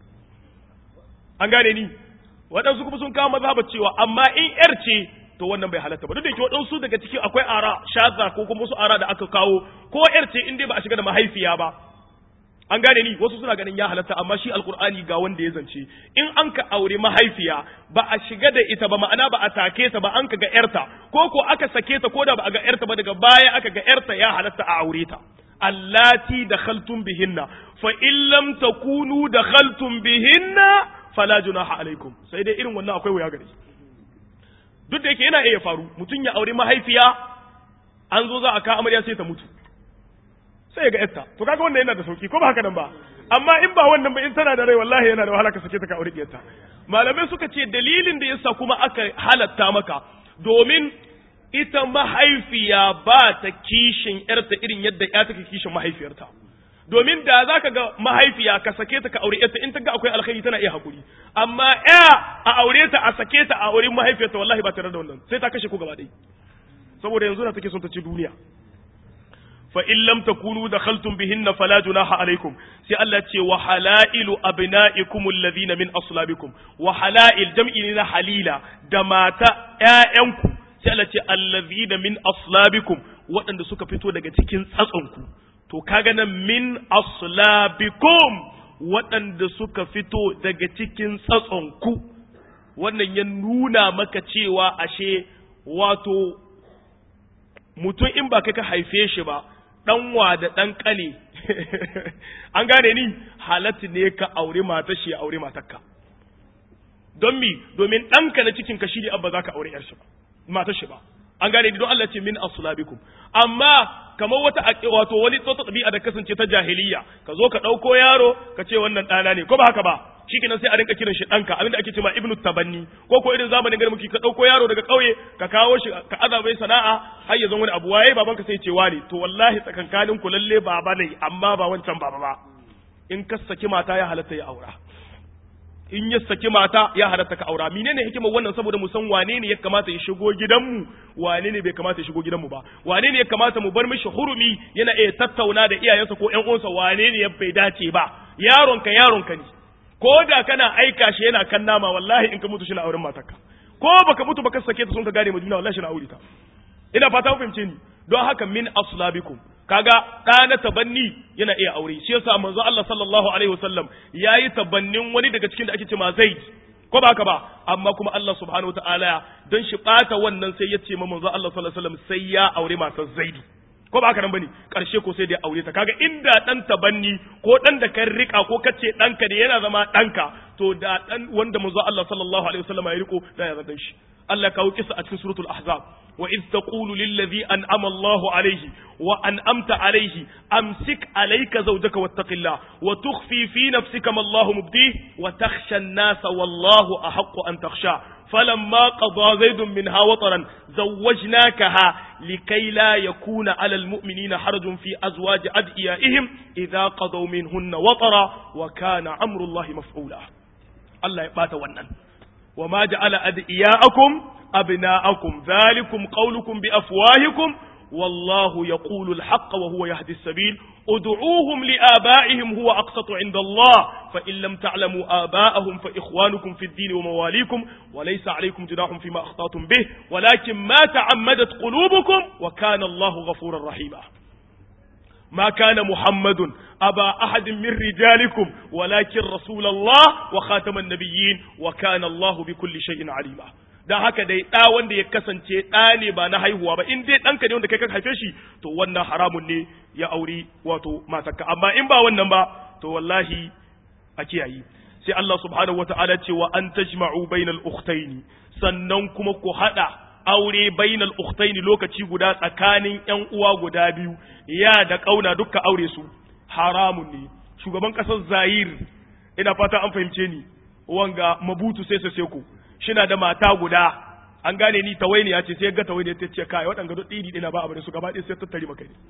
an gane ni waɗansu kuma sun kawo mazhaba cewa amma in yar ce to wannan bai halatta ba duk da yake waɗansu daga cikin akwai ara shaza ko kuma wasu ara da aka kawo ko yar ce in dai ba a shiga da mahaifiya ba an gane ni wasu suna ganin ya halatta amma shi alkur'ani ga wanda ya zance in an ka aure mahaifiya ba a shiga da ita ba ma'ana ba a take ta ba an ka ga yarta ko ko aka sake ta ko da ba a ga yarta ba daga baya aka ga yarta ya halatta a aure ta allati dakhaltum bihinna fa in lam takunu dakhaltum bihinna fala junaha alaikum sai dai irin wannan akwai wuya gare duk da yake yana iya faru mutum ya aure mahaifiya an zo za a ka amarya sai ta mutu sai ya ga yarta to kaga wannan yana da sauki ko ba haka nan ba amma in ba wannan ba in tana da rai wallahi yana da wahala ka sake ta ka aure diyarta malamai suka ce dalilin da yasa kuma aka halatta maka domin ita mahaifiya ba ta kishin yarta irin yadda ya take kishin mahaifiyarta domin da za ka ga mahaifiya ka sake ta ka aure yarta in ta ga akwai alkhairi tana iya hakuri amma ya a aure ta a sake ta a aure mahaifiyarta wallahi ba tare da wannan sai ta kashe ku gaba ɗaya saboda yanzu na take son ta ci duniya fa in lam takunu dakhaltum bihinna fala junaha alaikum sai Allah ce wa halailu abnaikum alladhina min aslabikum wa halail jam'i ne na halila da mata ƴaƴanku sai Allah ce alladhina min aslabikum waɗanda suka fito daga cikin tsatsonku to kaga nan min aslabikum waɗanda suka fito daga cikin tsatsonku wannan ya nuna maka cewa ashe wato mutum in ba kai ka haife shi ba ɗanwa da ɗan ƙane an gane ni halatta ne ka aure mata shi aure matarka don mi domin ɗanka na cikin ka shi ne abba za ka aure shi ba matar shi ba an gane ni don Allah ce min aslabikum amma kamar wata wato wani tsotsa ɗabi'a da kasance ta jahiliya ka zo ka ɗauko yaro ka ce wannan ɗana ne ko ba haka ba shikenan sai a rinka kiran shi ɗanka abinda ake cewa ibnu tabanni ko ko irin zamanin garin muke ka ɗauko yaro daga ƙauye ka kawo shi ka azabai sana'a har ya zama wani abu waye babanka sai ce wani to wallahi tsakankanin ku lalle baba ne amma ba wancan baba ba in ka saki mata ya halatta ya aura in ya saki mata ya halatta ka aura menene hikimar wannan saboda mu san wane ne ya kamata ya shigo gidanmu wane ne bai kamata ya shigo gidanmu ba wane ne ya kamata mu bar mishi hurumi yana iya tattauna da iyayensa ko ƴan uwansa wane ne ya bai dace ba yaronka yaronka ne ko da kana aika shi yana kan nama wallahi in ka mutu shi na auren matarka ko baka mutu baka sake ta sun ka gane madina wallahi shi na aure ta ina fata ku fahimce ni don haka min aslabikum kaga ɗa na tabanni yana iya aure shi yasa manzo Allah sallallahu alaihi wasallam yayi tabannin wani daga cikin da ake cewa Zaid ko ba haka ba amma kuma Allah subhanahu wataala don shi bata wannan sai ya ce ma manzo Allah sallallahu alaihi wasallam sai ya aure matar Zaidu ko ba haka nan bane karshe ko sai da ya aure ta kaga inda dan tabanni ko dan da kan rika ko kace danka ne yana zama danka to da dan wanda manzo Allah sallallahu alaihi wasallam ya riko da ya zata shi Allah kawo kisa a cikin suratul ahzab wa iz taqulu lil ladhi an'ama Allahu alayhi wa an'amta alayhi amsik alayka zawjaka wattaqillah wa tukhfi fi nafsika ma Allahu mubdih wa takhsha an-nasa wallahu ahaqqu an takhsha فلما قضى زيد منها وطرا زوجناكها لكي لا يكون على المؤمنين حرج في أزواج أدئيائهم إذا قضوا منهن وطرا وكان أمر الله مفعولا الله يبات ونن وما جعل أدئياءكم أبناءكم ذلكم قولكم بأفواهكم والله يقول الحق وهو يهدي السبيل ادعوهم لآبائهم هو أقسط عند الله فإن لم تعلموا آباءهم فإخوانكم في الدين ومواليكم وليس عليكم جناح فيما أخطأتم به ولكن ما تعمدت قلوبكم وكان الله غفورا رحيما ما كان محمد أبا أحد من رجالكم ولكن رسول الله وخاتم النبيين وكان الله بكل شيء عليما dan haka dai ɗa wanda ya kasance ɗa ne ba na haihuwa ba in dai ɗanka ne wanda kai ka haife shi to wannan haramun ne ya auri wato matarka amma in ba wannan ba to wallahi a kiyayi sai Allah subhanahu wata'ala ce wa an tajma'u bainal ukhtaini sannan kuma ku hada aure bainal ukhtaini lokaci guda tsakanin ƴan uwa guda biyu ya da kauna dukka aure su haramun ne shugaban kasar Zaire ina fata an fahimce ni wanga mabutu sai sai ku shina da mata guda an gane ni tawaini ya ce sai ga tawaini ta ce kai waɗanga duk ɗiri ɗina ba abin su gaba ɗaya sai tattari maka ne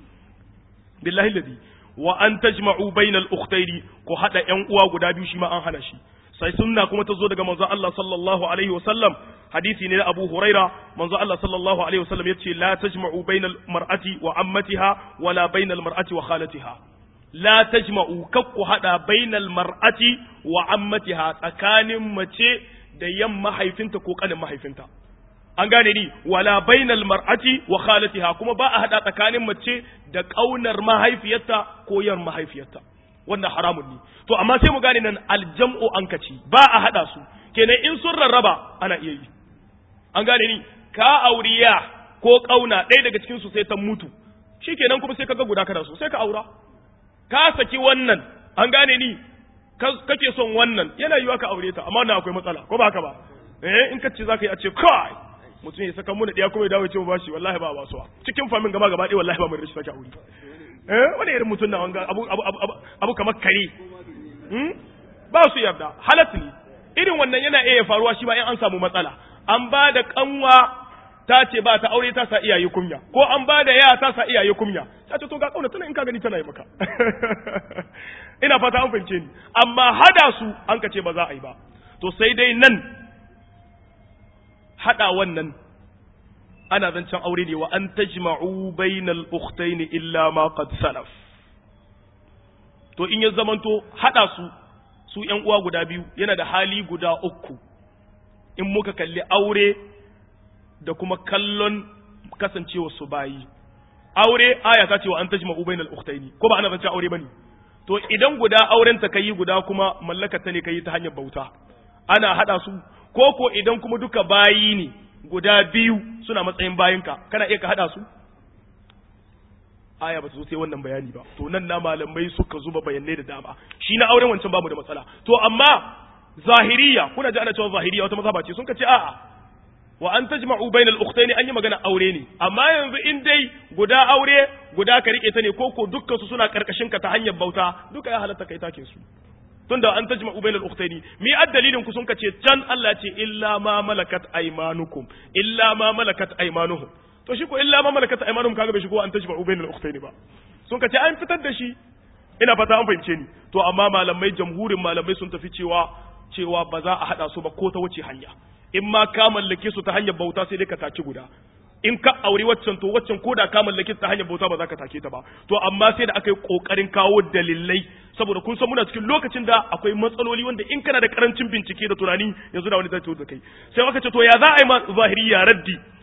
billahi ladi wa an tajma'u bainal ukhtaini ko hada ƴan uwa guda biyu shi ma an hana shi sai sunna kuma ta zo daga manzo Allah sallallahu alaihi wasallam hadisi ne na Abu Huraira manzo Allah sallallahu alaihi wasallam yace la tajma'u bainal mar'ati wa ammatiha wala bainal mar'ati wa khalatiha la tajma'u kakku hada bainal mar'ati wa ammatiha tsakanin mace da yan mahaifinta ko kanin mahaifinta an gane ni wala bainal mar'ati wa khalatiha kuma ba a hada tsakanin mace da kaunar mahaifiyarta ko yan mahaifiyarta wannan haramun ne to amma sai mu gane nan aljam'u an kaci ba a hada su kenan in sun rarraba ana iya yi an gane ni ka auriya ko kauna ɗaya daga cikin su sai ta mutu shikenan kuma sai kaga guda kana so sai ka aura ka saki wannan an gane ni kake son wannan yana yiwa ka aure ta amma wannan akwai matsala ko ba haka ba eh in ka ce zaka yi a ce kai mutum ya saka muna ɗaya kuma ya dawo ya ce ba shi wallahi ba basuwa cikin famin gaba gaba ɗaya wallahi ba mai rashin sake aure eh wani irin mutum na wanga abu abu abu, abu kamar kare hmm? ba su yarda halat ne irin wannan yana iya faruwa shi ma in an samu matsala an ba da kanwa ta ce ba ta aure ta sa iyaye kunya ko an ba da ya ta sa iyaye kunya ta ce to ga kauna tana in ka gani tana yi maka ina fata an fahimce ni amma hada su an ka ce ba za a yi ba to sai dai nan hada wannan ana zancen aure ne wa an tajma'u bainal ukhtaini illa ma qad salaf to in ya zamanto hada su su ƴan uwa guda biyu yana da hali guda uku in muka kalli aure da kuma kallon kasancewa su bayi aure aya ta ce wa an tajma'u bainal ukhtaini ko ba ana zancen aure bane to idan guda auren ta kai guda kuma mallakar ta ne kai ta hanyar bauta ana hada su ko ko idan kuma duka bayi ne guda biyu suna matsayin bayinka kana iya ka hada su aya ba ta zo sai wannan bayani ba to nan na malamai suka zuba bayanai da dama shi na auren wancan bamu da matsala to amma zahiriya kuna ji ana cewa zahiriya wata mazhaba ce sun ka ce a'a wa an tajma'u bainal ukhtaini an yi magana aure ne amma yanzu in dai guda aure guda ka rike ta ne ko ko dukkan su suna karkashin ka ta hanyar bauta duka ya halatta kai take su tunda an tajma'u bainal ukhtaini mi addalilin ku sun ka ce can Allah ce illa ma malakat aymanukum illa ma malakat aymanuhum to shi ko illa ma malakat aymanuhum kaga bai shigo an tajma'u bainal ukhtaini ba sun ka ce an fitar da shi ina fata an fahimce ni to amma malamai jamhurin malamai sun tafi cewa cewa ba za a hada su ba ko ta wuce hanya in ma ka mallake su ta hanyar bauta sai dai ka taki guda in ka auri waccan to waccan ko da ka mallake ta hanyar bauta ba za ka take ta ba to amma sai da aka yi kokarin kawo dalilai saboda kun san muna cikin lokacin da akwai matsaloli wanda in kana da karancin bincike da tunani yanzu da wani zai da kai sai aka ce to ya za a yi ma zahiriya raddi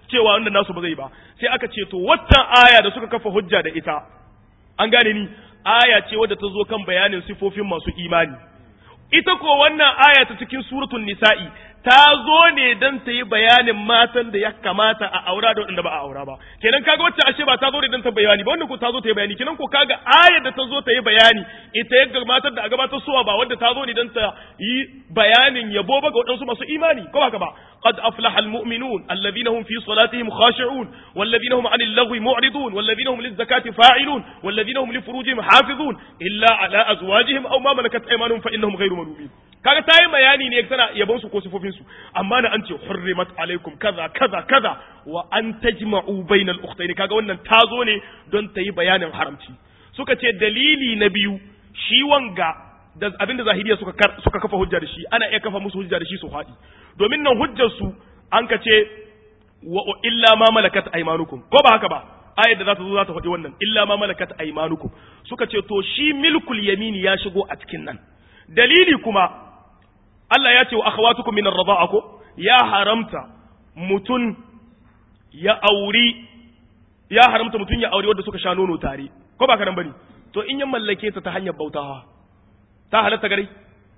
cewa wanda nasu ba zai ba sai aka ce to waccan aya da suka kafa hujja da ita an gane ni aya ce wadda ta zo kan bayanin sifofin masu imani ita ko wannan aya ta cikin suratul nisa'i ta zo ne don ta yi bayanin matan da ya kamata a aura da waɗanda ba a aura ba kenan kaga wacce ashe ba ta zo ne don ta bayani ba wanda ko ta zo ta yi bayani kenan ko kaga ayar da ta zo ta yi bayani ita ya matar da a gabatar suwa ba wanda ta zo ne don ta yi bayanin yabo ba ga waɗansu masu imani ko ba ba قد أفلح المؤمنون الذين هم في صلاتهم خاشعون والذين هم عن اللغو معرضون والذين هم للزكاة فاعلون والذين هم لفروجهم حافظون إلا على أزواجهم أو ما ملكت أيمانهم فإنهم غير ملومين kaga ta yi bayani ne tana yabon su ko sifofin su amma na an ce hurrimat alaikum kaza kaza kaza wa an tajma'u bainal ukhtayn kaga wannan ta zo ne don ta yi bayanin haramci suka ce dalili na biyu shi wanga da abinda zahiriya suka suka kafa hujja da shi ana iya kafa musu hujja da shi su haɗi domin nan hujjar su an ka ce wa illa ma malakat aymanukum ko ba haka ba ayar da za ta zo za ta faɗi wannan illa ma malakat aymanukum suka ce to shi milkul yamini ya shigo a cikin nan dalili kuma Allah ya ce wa akhawatukum min ar-rida'a ko ya haramta mutun ya auri ya haramta mutun ya auri wanda suka sha nono tare ko ba ka nan bane to in ya mallake ta ta hanyar bautawa ta halatta gare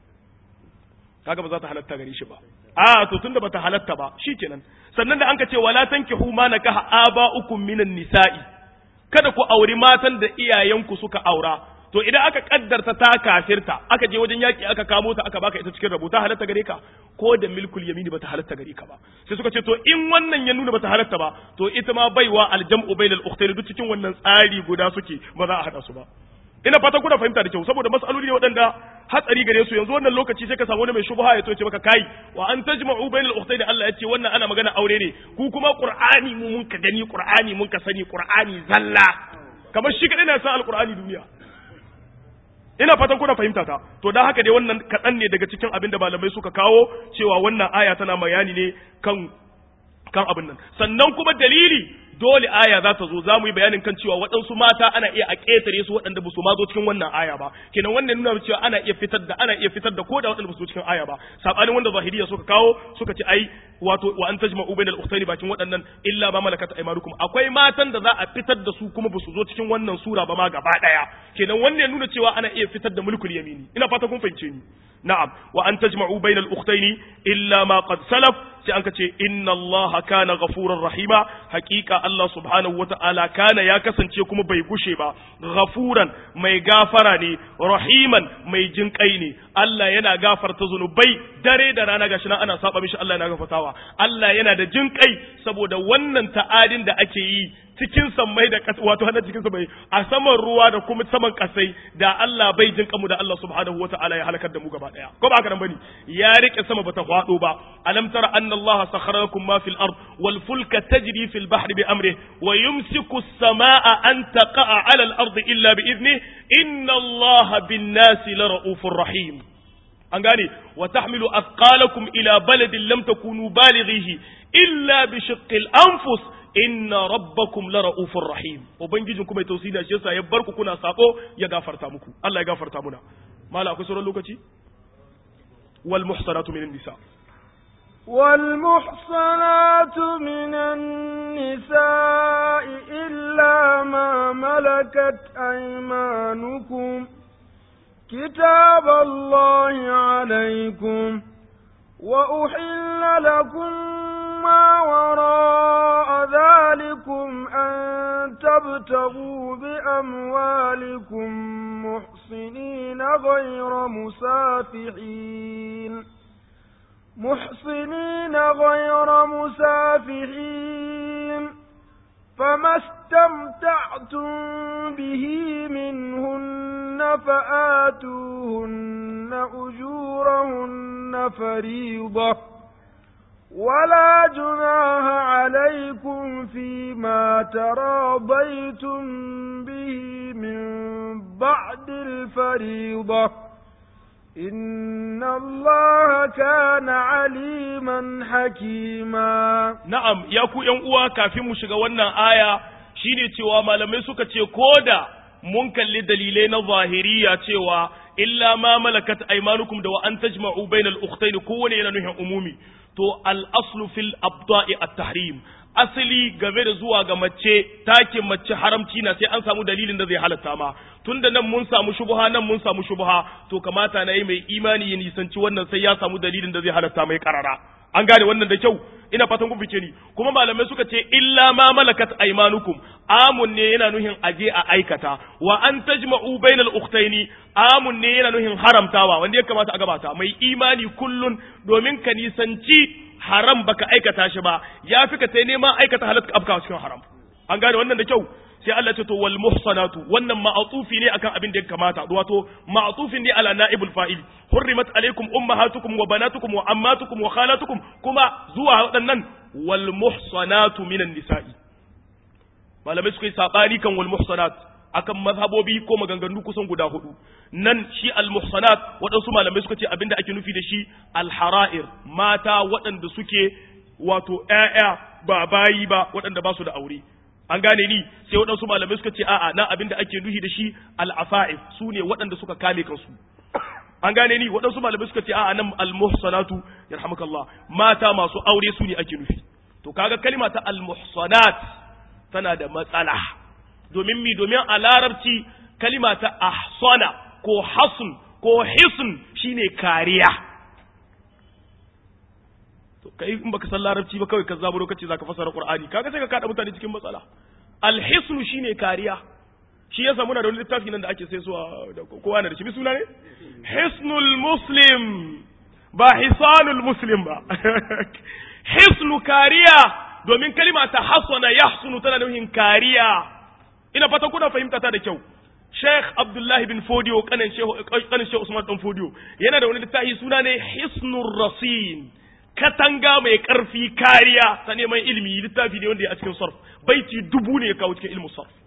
kaga ba za ta halatta gare shi ba a to tunda bata halatta ba shikenan sannan da an ka ce wala tankihu ma nakaha aba'ukum minan nisa'i kada ku auri matan da iyayenku suka aura to idan aka kaddarta ta kafirta aka je wajen yaki aka kamo ta aka baka ita cikin rabo ta halatta gare ka ko da milkul yamini bata halatta gare ka ba sai suka ce to in wannan ya nuna bata halatta ba to ita ma baiwa aljam'u bainal ukhtayn duk cikin wannan tsari guda suke ba za a hada su ba ina fatan kuna fahimta da kyau saboda mas'aloli ne waɗanda hatsari gare su yanzu wannan lokaci sai ka samu wani mai shubha ya ce maka kai wa an tajma'u bainal ukhtayn Allah ya ce wannan ana magana aure ne ku kuma qur'ani mu mun ka gani qur'ani mun ka sani qur'ani zalla kamar shi kadai na san alqur'ani duniya ina fatan kuna fahimta ta to dan haka dai wannan kaɗan ne daga cikin abin da malamai suka kawo cewa wannan aya tana bayani ne kan kan abin nan sannan kuma dalili dole aya za ta zo za mu yi bayanin kan cewa waɗansu mata ana iya a ƙetare su waɗanda ba su ma zo cikin wannan aya ba kenan wannan nuna cewa ana iya fitar da ana iya fitar da ko da waɗanda ba su zo cikin aya ba sabanin wanda zahiriya suka kawo suka ce ai wato wa an tajma'u bainal ukhtaini bakin waɗannan illa ma malakat aymanukum akwai matan da za a fitar da su kuma ba su zo cikin wannan sura ba ma gaba ɗaya kenan wannan nuna cewa ana iya fitar da mulkul yamini ina fata kun fahimce ni na'am wa an tajma'u bainal ukhtaini illa ma qad salaf sai an kace inna Allah kana ghafurar rahima hakika Allah subhanahu wata'ala kana ya kasance kuma bai gushe ba ghafuran mai gafara ne rahiman mai jinkai ne Allah yana gafarta zunubai dare da rana gashi nan ana saba mishi Allah yana gafartawa Allah yana da jinkai saboda wannan ta'adin da ake yi cikin sammai da ƙasa wato hannun cikin sammai a saman ruwa da kuma saman ƙasai da Allah bai jin kamu da Allah subhanahu wata'ala ya halakar da mu gaba daya ko ba haka nan bane ya rike sama bata hwado ba alam tara anna Allah sakhara lakum ma fil ard wal fulka tajri fil bahri bi amri wa yumsiku as-samaa an taqa'a 'ala al ard illa bi idni inna Allah bin nasi la ra'ufur rahim an gane wa tahmilu athqalakum ila baladin lam takunu balighihi illa bi shiqqil anfus inna rabbakum la ra'ufur rahim ubangijin kuma tausayi da shi yasa ya barku kuna sako ya gafarta muku Allah ya gafarta muna mala akwai sauran lokaci wal muhsanatu minan nisa والمحصنات من النساء إلا ما ملكت أيمانكم كتاب الله عليكم وأحل لكم ما وراء ذلكم أن تبتغوا بأموالكم محصنين غير مسافحين محصنين غير مسافحين فما استمتعتم به منهن فآتوهن أجورهن فريضة ولا جناح عليكم فيما تراضيتم به من بعد الفريضة إن الله كان عليما حكيما na'am ya ku ƴan uwa kafin mu shiga wannan aya shine cewa malamai suka ce koda mun kalli dalilai na zahiriya cewa illa ma malakat aymanukum da wa an tajma'u bainal ukhtayn kowane yana nuhin umumi to al aslu fil abda'i at tahrim asali game da zuwa ga mace takin mace haramci na sai an samu dalilin da zai halatta ma tunda nan mun samu shubuha nan mun samu shubuha to kamata na yi mai imani ya nisanci wannan sai ya samu dalilin da zai halatta mai karara an gane wannan da kyau ina fatan kun fice ni kuma malamai suka ce illa ma malakat aymanukum amun ne yana nuhin aje a aikata wa an tajma'u bainal ukhtaini amun ne yana nuhin haramtawa wanda ya kamata a gabata mai imani kullun domin ka nisanci haram baka aikata shi ba ya fi ka sai neman aikata halatta afka cikin haram an gane wannan da kyau sai Allah ce to wal muhsanatu wannan ma'atufi ne akan abin da ya kamata wato ma'atufin ne ala naibul fa'il hurrimat alaikum ummahatukum wa banatukum wa ammatukum wa khalatukum kuma zuwa waɗannan wal muhsanatu minan nisa'i malamai suka yi sabani kan wal muhsanat akan mazhabobi ko maganganu kusan guda hudu nan shi al muhsanat waɗansu malamai suka ce abinda ake nufi da shi al hara'ir mata waɗanda suke wato ƴaƴa ba bayi ba waɗanda ba su da aure an gane ni sai waɗansu malamai suka ce a'a na abinda ake nufi da shi al-afa'if su ne waɗanda suka kame kansu an gane ni waɗansu malamai suka ce a'a nan al-muhsanatu yarhamukallah mata masu aure su ne ake nufi to kaga kalma ta al-muhsanat tana da matsala domin mi domin a larabci kalma ta ahsana ko hasn ko hisn shine kariya to kai in baka san larabci ba kawai ka zaburo kace zaka fasara qur'ani kaga sai ka kada mutane cikin matsala alhisnu shine kariya shi yasa muna da wani littafi nan da ake sai suwa da kowa na da shi bi suna ne hisnul muslim ba hisanul muslim ba hisnu kariya domin kalima ta hasana yahsunu tana nufin kariya ina fata kuna fahimta ta da kyau Sheikh Abdullahi bin Fodio kanin Sheikh Usman dan Fodio yana da wani littafi suna ne Hisnur Rasin katanga mai ƙarfi kariya ta neman ilimi littafi ne wanda ya a cikin sarf baiti dubu ne ya kawo cikin ilmin sarf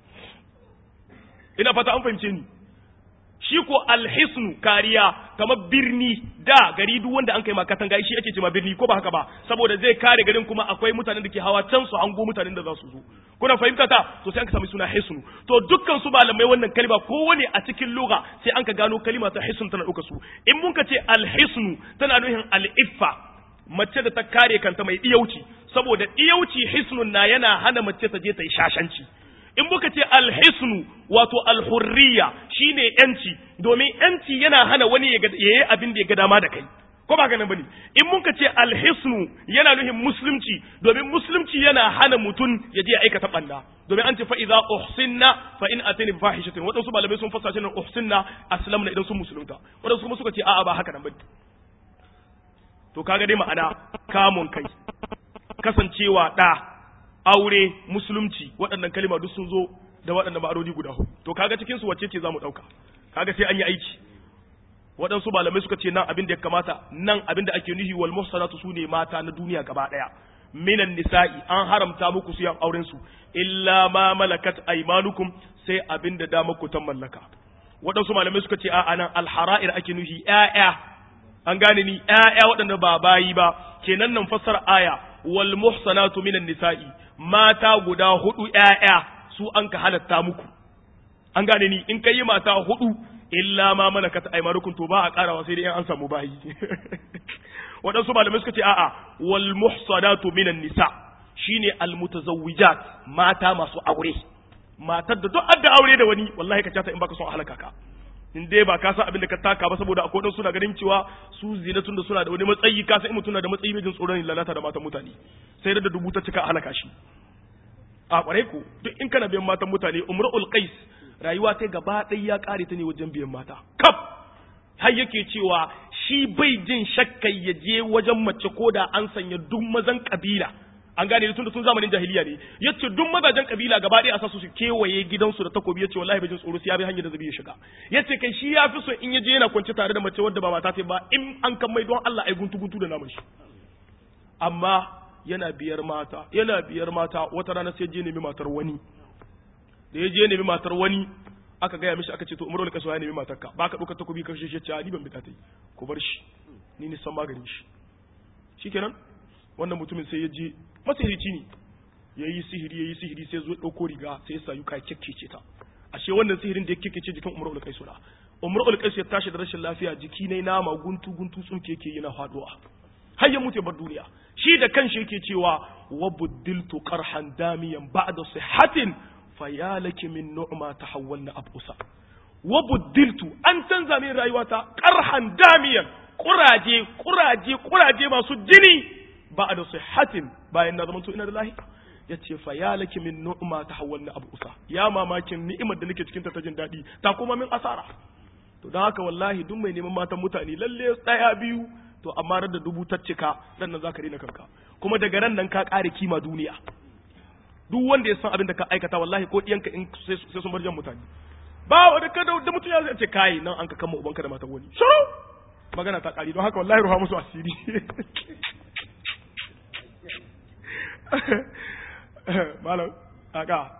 ina fata an fahimce ni shi ko alhisnu kariya kamar birni da gari duk wanda an kai ma katanga shi ake cewa birni ko ba haka ba saboda zai kare garin kuma akwai mutanen da ke hawa can su hango mutanen da za su zo kuna fahimta ta to sai an ka sami suna hisnu to dukkan su malamai wannan kalma kowane a cikin lugha sai an ka gano kalma ta hisnu tana ɗauka su in mun ka ce alhisnu tana nuhin al'iffa mace da ta kare kanta mai iyauci saboda iyauci hisnun na yana hana mace ta je ta yi shashanci in muka ce alhisnu wato alhurriya shine yanci domin yanci yana hana wani ya yi abin da ya ga dama da kai ko ba ganin bane in muka ce alhisnu yana nuhin musulunci domin musulunci yana hana mutum ya je ya aikata banda domin an ce fa idza uhsinna fa in atani fahishatin wadansu malamai sun fassara shi uhsinna aslamna idan sun musulunta wadansu kuma suka ce a'a ba haka nan bane to kaga dai ma'ana kamun kai kasancewa ɗa aure musulunci waɗannan kalima duk sun zo da waɗannan ma'anoni guda hudu to kaga cikin su wacce ce zamu ɗauka kaga sai an yi aiki waɗansu malamai suka ce nan abin da ya kamata nan abin da ake nuhi wal muhsanatu su ne mata na duniya gaba ɗaya minan nisa'i an haramta muku su yan auren su illa ma malakat aymanukum sai abin da dama ku tan mallaka waɗansu malamai suka ce a'a nan alhara'ir ake nuhi ƴaƴa an gane ni ƴaƴa waɗanda ba bayi ba kenan nan fassara aya wal muhsanatu minan nisa'i mata guda hudu ƴaƴa su an ka halatta muku an gane ni in kai mata hudu illa ma malakat aymanukum to ba a karawa sai dai an samu bayi waɗansu malamai suka ce a'a wal muhsanatu minan nisa shine al mutazawwijat mata masu aure matar da duk adda aure da wani wallahi ka cata in baka son halaka ka in dai ba ka san abin da ka taka ba saboda akwai dan suna ganin cewa su zinatun da suna da wani matsayi ka san in mutum na da matsayi mai jin tsoron lalata da matan mutane sai da dubu ta cika halaka shi a kwarai ko duk in kana biyan matan mutane umrul qais rayuwa ta gaba ɗaya ya kare ta ne wajen biyan mata kaf har yake cewa shi bai jin shakkai ya je wajen mace ko da an sanya duk mazan kabila an gane tun da tun zamanin jahiliya ne yace duk mazajen kabila gaba ɗaya a sa su kewaye gidansu da takobi yace wallahi bai jin tsoro sai ya bi hanyar da zai ya shiga yace kai shi ya fi so in ya je yana kwance tare da mace wadda ba mata ta ba in an kan mai don Allah ai guntu guntu da naman shi amma yana biyar mata yana biyar mata wata rana sai je nemi matar wani da ya je nemi matar wani aka gaya mishi aka ce to umarul kaso ya nemi matarka ba ka ɗaukar takobi ka shi ce ni ban bita ta yi ku bar shi ni ni san maganin shi shikenan wannan mutumin sai ya je masihirci ne ya yi sihiri ya yi sihiri sai zo ɗauko riga sai ya sayu kai kyakkece ta ashe wannan sihirin da ya kyakkece jikin umar ulkaisu na umar ulkaisu ya tashi da rashin lafiya jiki ne nama guntu guntu tsuke yake yana faduwa har ya mutu bar duniya shi da kanshi yake cewa wa buddiltu qarhan damiyan ba'da sihhatin fayalaki min nu'ma tahawwalna abusa wa buddiltu an canza min rayuwata qarhan damiyan kuraje kuraje kuraje masu jini ba'da sihhatin bayan na zamanto ina da lahiya yace fayalaki min nu'ma tahawwalna abusa ya mamakin ni'imar da nake cikin ta ta jin daɗi ta kuma min asara to don haka wallahi duk mai neman matan mutane lalle tsaya biyu to amma da dubu ta cika dan nan zaka rena kanka kuma daga ran nan ka ƙare kima duniya duk wanda ya san abin da ka aikata wallahi ko diyanka in sai sun bar jan mutane ba wanda ka da mutum ya zai ce kai nan an ka kama ubanka da matan wani shiru magana ta ƙari don haka wallahi ruha musu asiri malam aka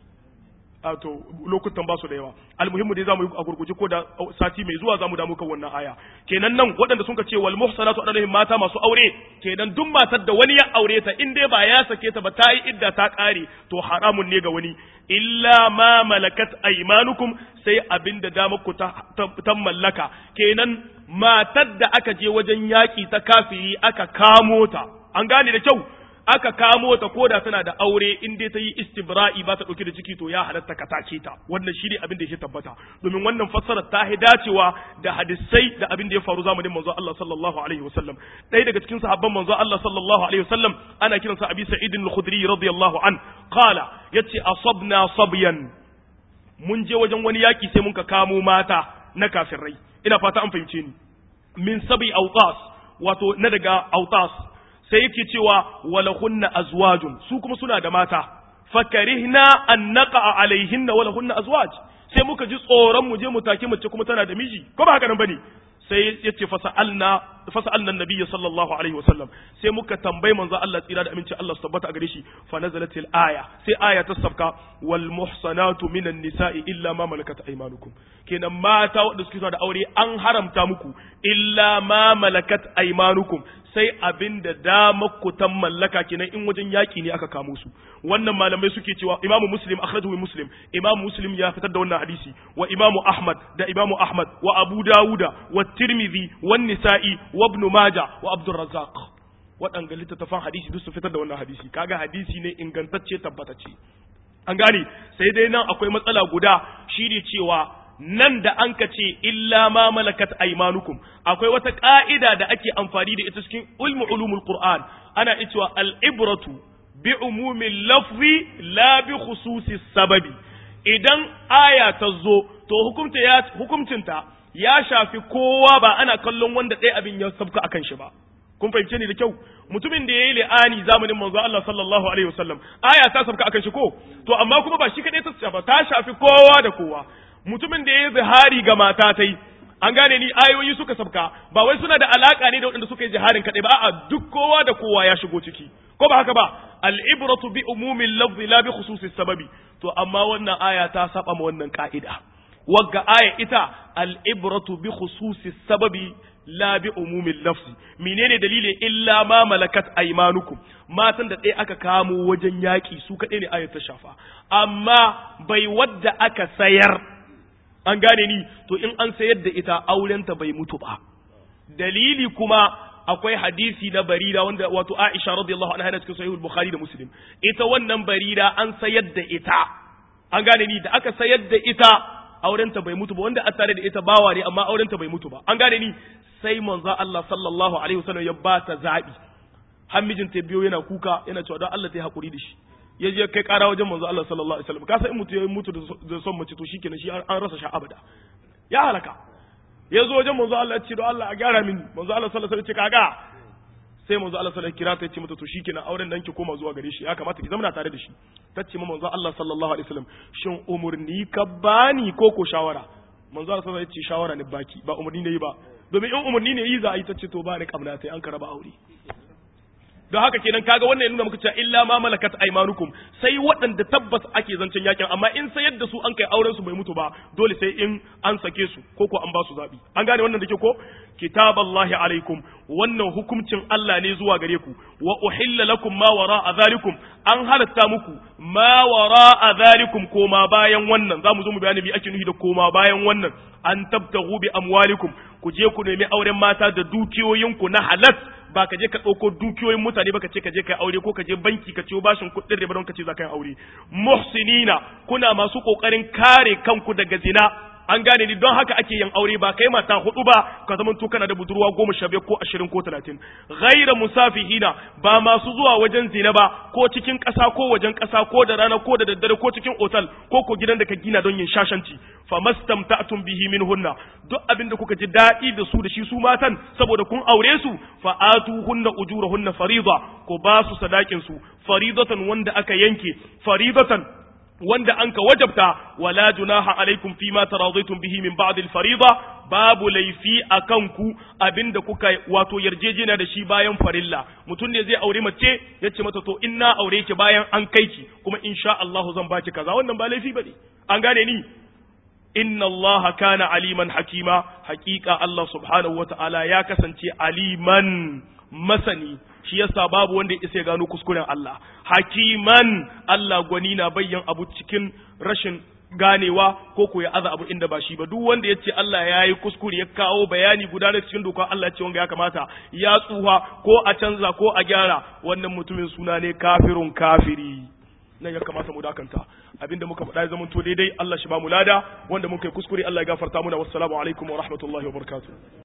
to lokutan ba su da yawa almuhimmu dai zamu yi a gurguje ko da sati mai zuwa zamu damu kan wannan aya kenan nan waɗanda sun ce wal muhsanatu adalahum mata masu aure kenan duk matar da wani ya aure ta in dai ba ya sake ta ba ta yi idda ta ƙare to haramun ne ga wani illa ma malakat aymanukum sai abinda damar ku ta, ta mallaka kenan matar da aka je wajen yaƙi ta kafiri aka kamo ta an gane da kyau aka kamo ta koda tana da aure in dai ta yi istibra'i ba ta ɗauki da ciki to ya halatta ka take ta wannan shi ne abin da ya tabbata domin wannan fassara ta hi dacewa da hadisai da abin da ya faru zamanin manzo Allah sallallahu alaihi wasallam ɗaya daga cikin sahabban manzo Allah sallallahu alaihi wasallam ana kiransa Abi Sa'id al-Khudri radiyallahu an qala yace asabna sabyan mun je wajen wani yaki sai mun ka kamo mata na kafirai ina fata an fahimce ni min sabi autas wato na daga autas sai yake cewa walahunna azwajun su kuma suna da mata fakarihna an naqa alaihinna walahunna azwaj sai muka ji tsoron mu je mu take mace kuma tana da miji ko ba haka nan bane sai yace fasa'alna fasa'alna annabiyyi sallallahu alaihi wasallam sai muka tambayi manzo Allah tsira da aminci Allah su tabbata a gare shi fa nazalatil aya sai aya ta sabka wal muhsanatu minan nisa'i illa ma malakat aymanukum kenan mata wanda suke da aure an haramta muku illa ma malakat aymanukum sai abin da damar ku ta mallaka kenan in wajen yaki ne aka kamo su wannan malamai suke cewa imamu muslim akhrajahu muslim imamu muslim ya fitar da wannan hadisi wa imamu ahmad da imamu ahmad wa abu dawuda wa tirmidhi wa nisa'i wa ibn majah wa abdur razzaq waɗanga littattafan hadisi duk su fitar da wannan hadisi kaga hadisi ne ingantacce tabbatacce an gane sai dai nan akwai matsala guda shi ne cewa nan da an ka ce illa ma malakat aymanukum akwai wata ka'ida da ake amfani da ita cikin ulmu ulumul qur'an ana cewa al ibratu bi umumil lafzi la bi khususi sababi idan aya ta zo to hukumta ya hukumcinta ya shafi kowa ba ana kallon wanda ɗaya abin ya sabka akan shi ba kun fahimce ni da kyau mutumin da yayi li'ani zamanin manzo Allah sallallahu alaihi wasallam aya ta sabka akan shi ko to amma kuma ba shi kadai ta shafa ta shafi kowa da kowa mutumin da yayi zihari ga mata tai an gane ni ayoyi suka sabka ba wai suna da alaka ne da waɗanda suka yi jiharin kadai ba a duk kowa da kowa ya shigo ciki ko ba haka ba al-ibratu bi umumil lafzi la bi khususis sababi to amma wannan aya ta saba ma wannan ka'ida wagga aya ita al-ibratu bi khususis sababi la bi umumin lafzi menene dalilin illa ma malakat aymanukum matan da ɗaya aka kamo wajen yaƙi su kaɗai ne ayat ta shafa amma bai wadda aka sayar an gane ni to in an sayar da ita aurenta bai mutu ba dalili kuma akwai hadisi na barira wanda wato Aisha radiyallahu anha yana cikin sahihul Bukhari da Muslim ita wannan barira an sayar da ita an gane ni da aka sayar da ita aurenta bai mutu ba wanda a tare da ita bawa ne amma aurenta bai mutu ba an gane ni sai manzo Allah sallallahu alaihi wasallam ya ba ta zabi har mijinta biyo yana kuka yana cewa don Allah ta yi hakuri da shi ya je kai kara wajen manzo Allah sallallahu alaihi wasallam ka san in mutu ya mutu da son mace to shikenan shi an rasa sha abada ya halaka ya zo wajen manzo Allah ya ce don Allah a gyara mini manzo Allah sallallahu alaihi wasallam ya ce kaga sai manzo Allah sallallahu alaihi kira ta ya ce mata to shikenan auren dan ki koma zuwa gare shi ya kamata ki zama tare da shi ta ce manzo Allah sallallahu alaihi wasallam shin umurni ka bani ko ko shawara manzo Allah sallallahu alaihi wasallam ya ce shawara ne baki ba umurni ne ba domin in umarni ne yi za a yi ta ce to ba ni kamna sai an karaba aure don haka kenan kaga wannan ya nuna muka cewa illa ma malakat aymanukum sai waɗanda tabbas ake zancen yakin amma in sayar da su an kai auren su bai mutu ba dole sai in an sake su ko ko an ba su zabi an gane wannan da ke ko kitaballahi alaikum wannan hukuncin Allah ne zuwa gare ku wa uhilla lakum ma wara'a zalikum an halatta muku ma wara'a zalikum koma bayan wannan zamu zo mu bayani bi ake nufi da koma bayan wannan an tabtagu bi amwalikum ku ku je ku nemi auren mata da dukiyoyinku na halal ba ka je ka ɗauko dukiyoyin mutane ba ka ce ka je ka yi aure ko ka je banki ka ciyo bashin kuɗin riba don ka ce za ka yi aure muhsinina kuna masu ƙoƙarin kare kanku daga zina an gane ni don haka ake yin aure ba kai mata hudu ba ka zama to kana da budurwa goma sha biyar ko ashirin ko talatin ghaira musafihina ba masu zuwa wajen zina ba ko cikin ƙasa ko wajen ƙasa ko da rana ko da daddare ko cikin otal ko ko gidan da ka gina don yin shashanci fa mastamta'tum bihi minhunna duk abin da kuka ji daɗi da su da shi su matan saboda kun aure su fa atuhunna ujurahunna fariida ko ba su sadakin su faridatan wanda aka yanke faridatan wanda an ka wajabta wala junaha alaikum fi ma taradaitum bihi min ba'd al-fariida babu laifi akan ku abinda kuka wato yarjejena da shi bayan farilla mutum ne zai aure mace yace mata to in na aure ki bayan an kai ki kuma insha Allah zan baki kaza wannan ba laifi bane an gane ni inna Allah kana aliman hakima hakika Allah subhanahu wataala ya kasance aliman masani shi yasa babu wanda ya isa ya gano kuskuren Allah hakiman Allah gwani na bayyan abu cikin rashin ganewa ko ko ya aza abu inda ba shi ba duk wanda ya ce Allah ya yi kuskure ya kawo bayani guda da cikin doka Allah ce wanga ya kamata ya tsuha ko a canza ko a gyara wannan mutumin suna ne kafirun kafiri nan ya kamata mu dakanta abinda muka faɗa ya zamanto daidai Allah shi ba mu lada wanda muka yi kuskure Allah ya gafarta muna wassalamu alaikum wa rahmatullahi wa barakatuh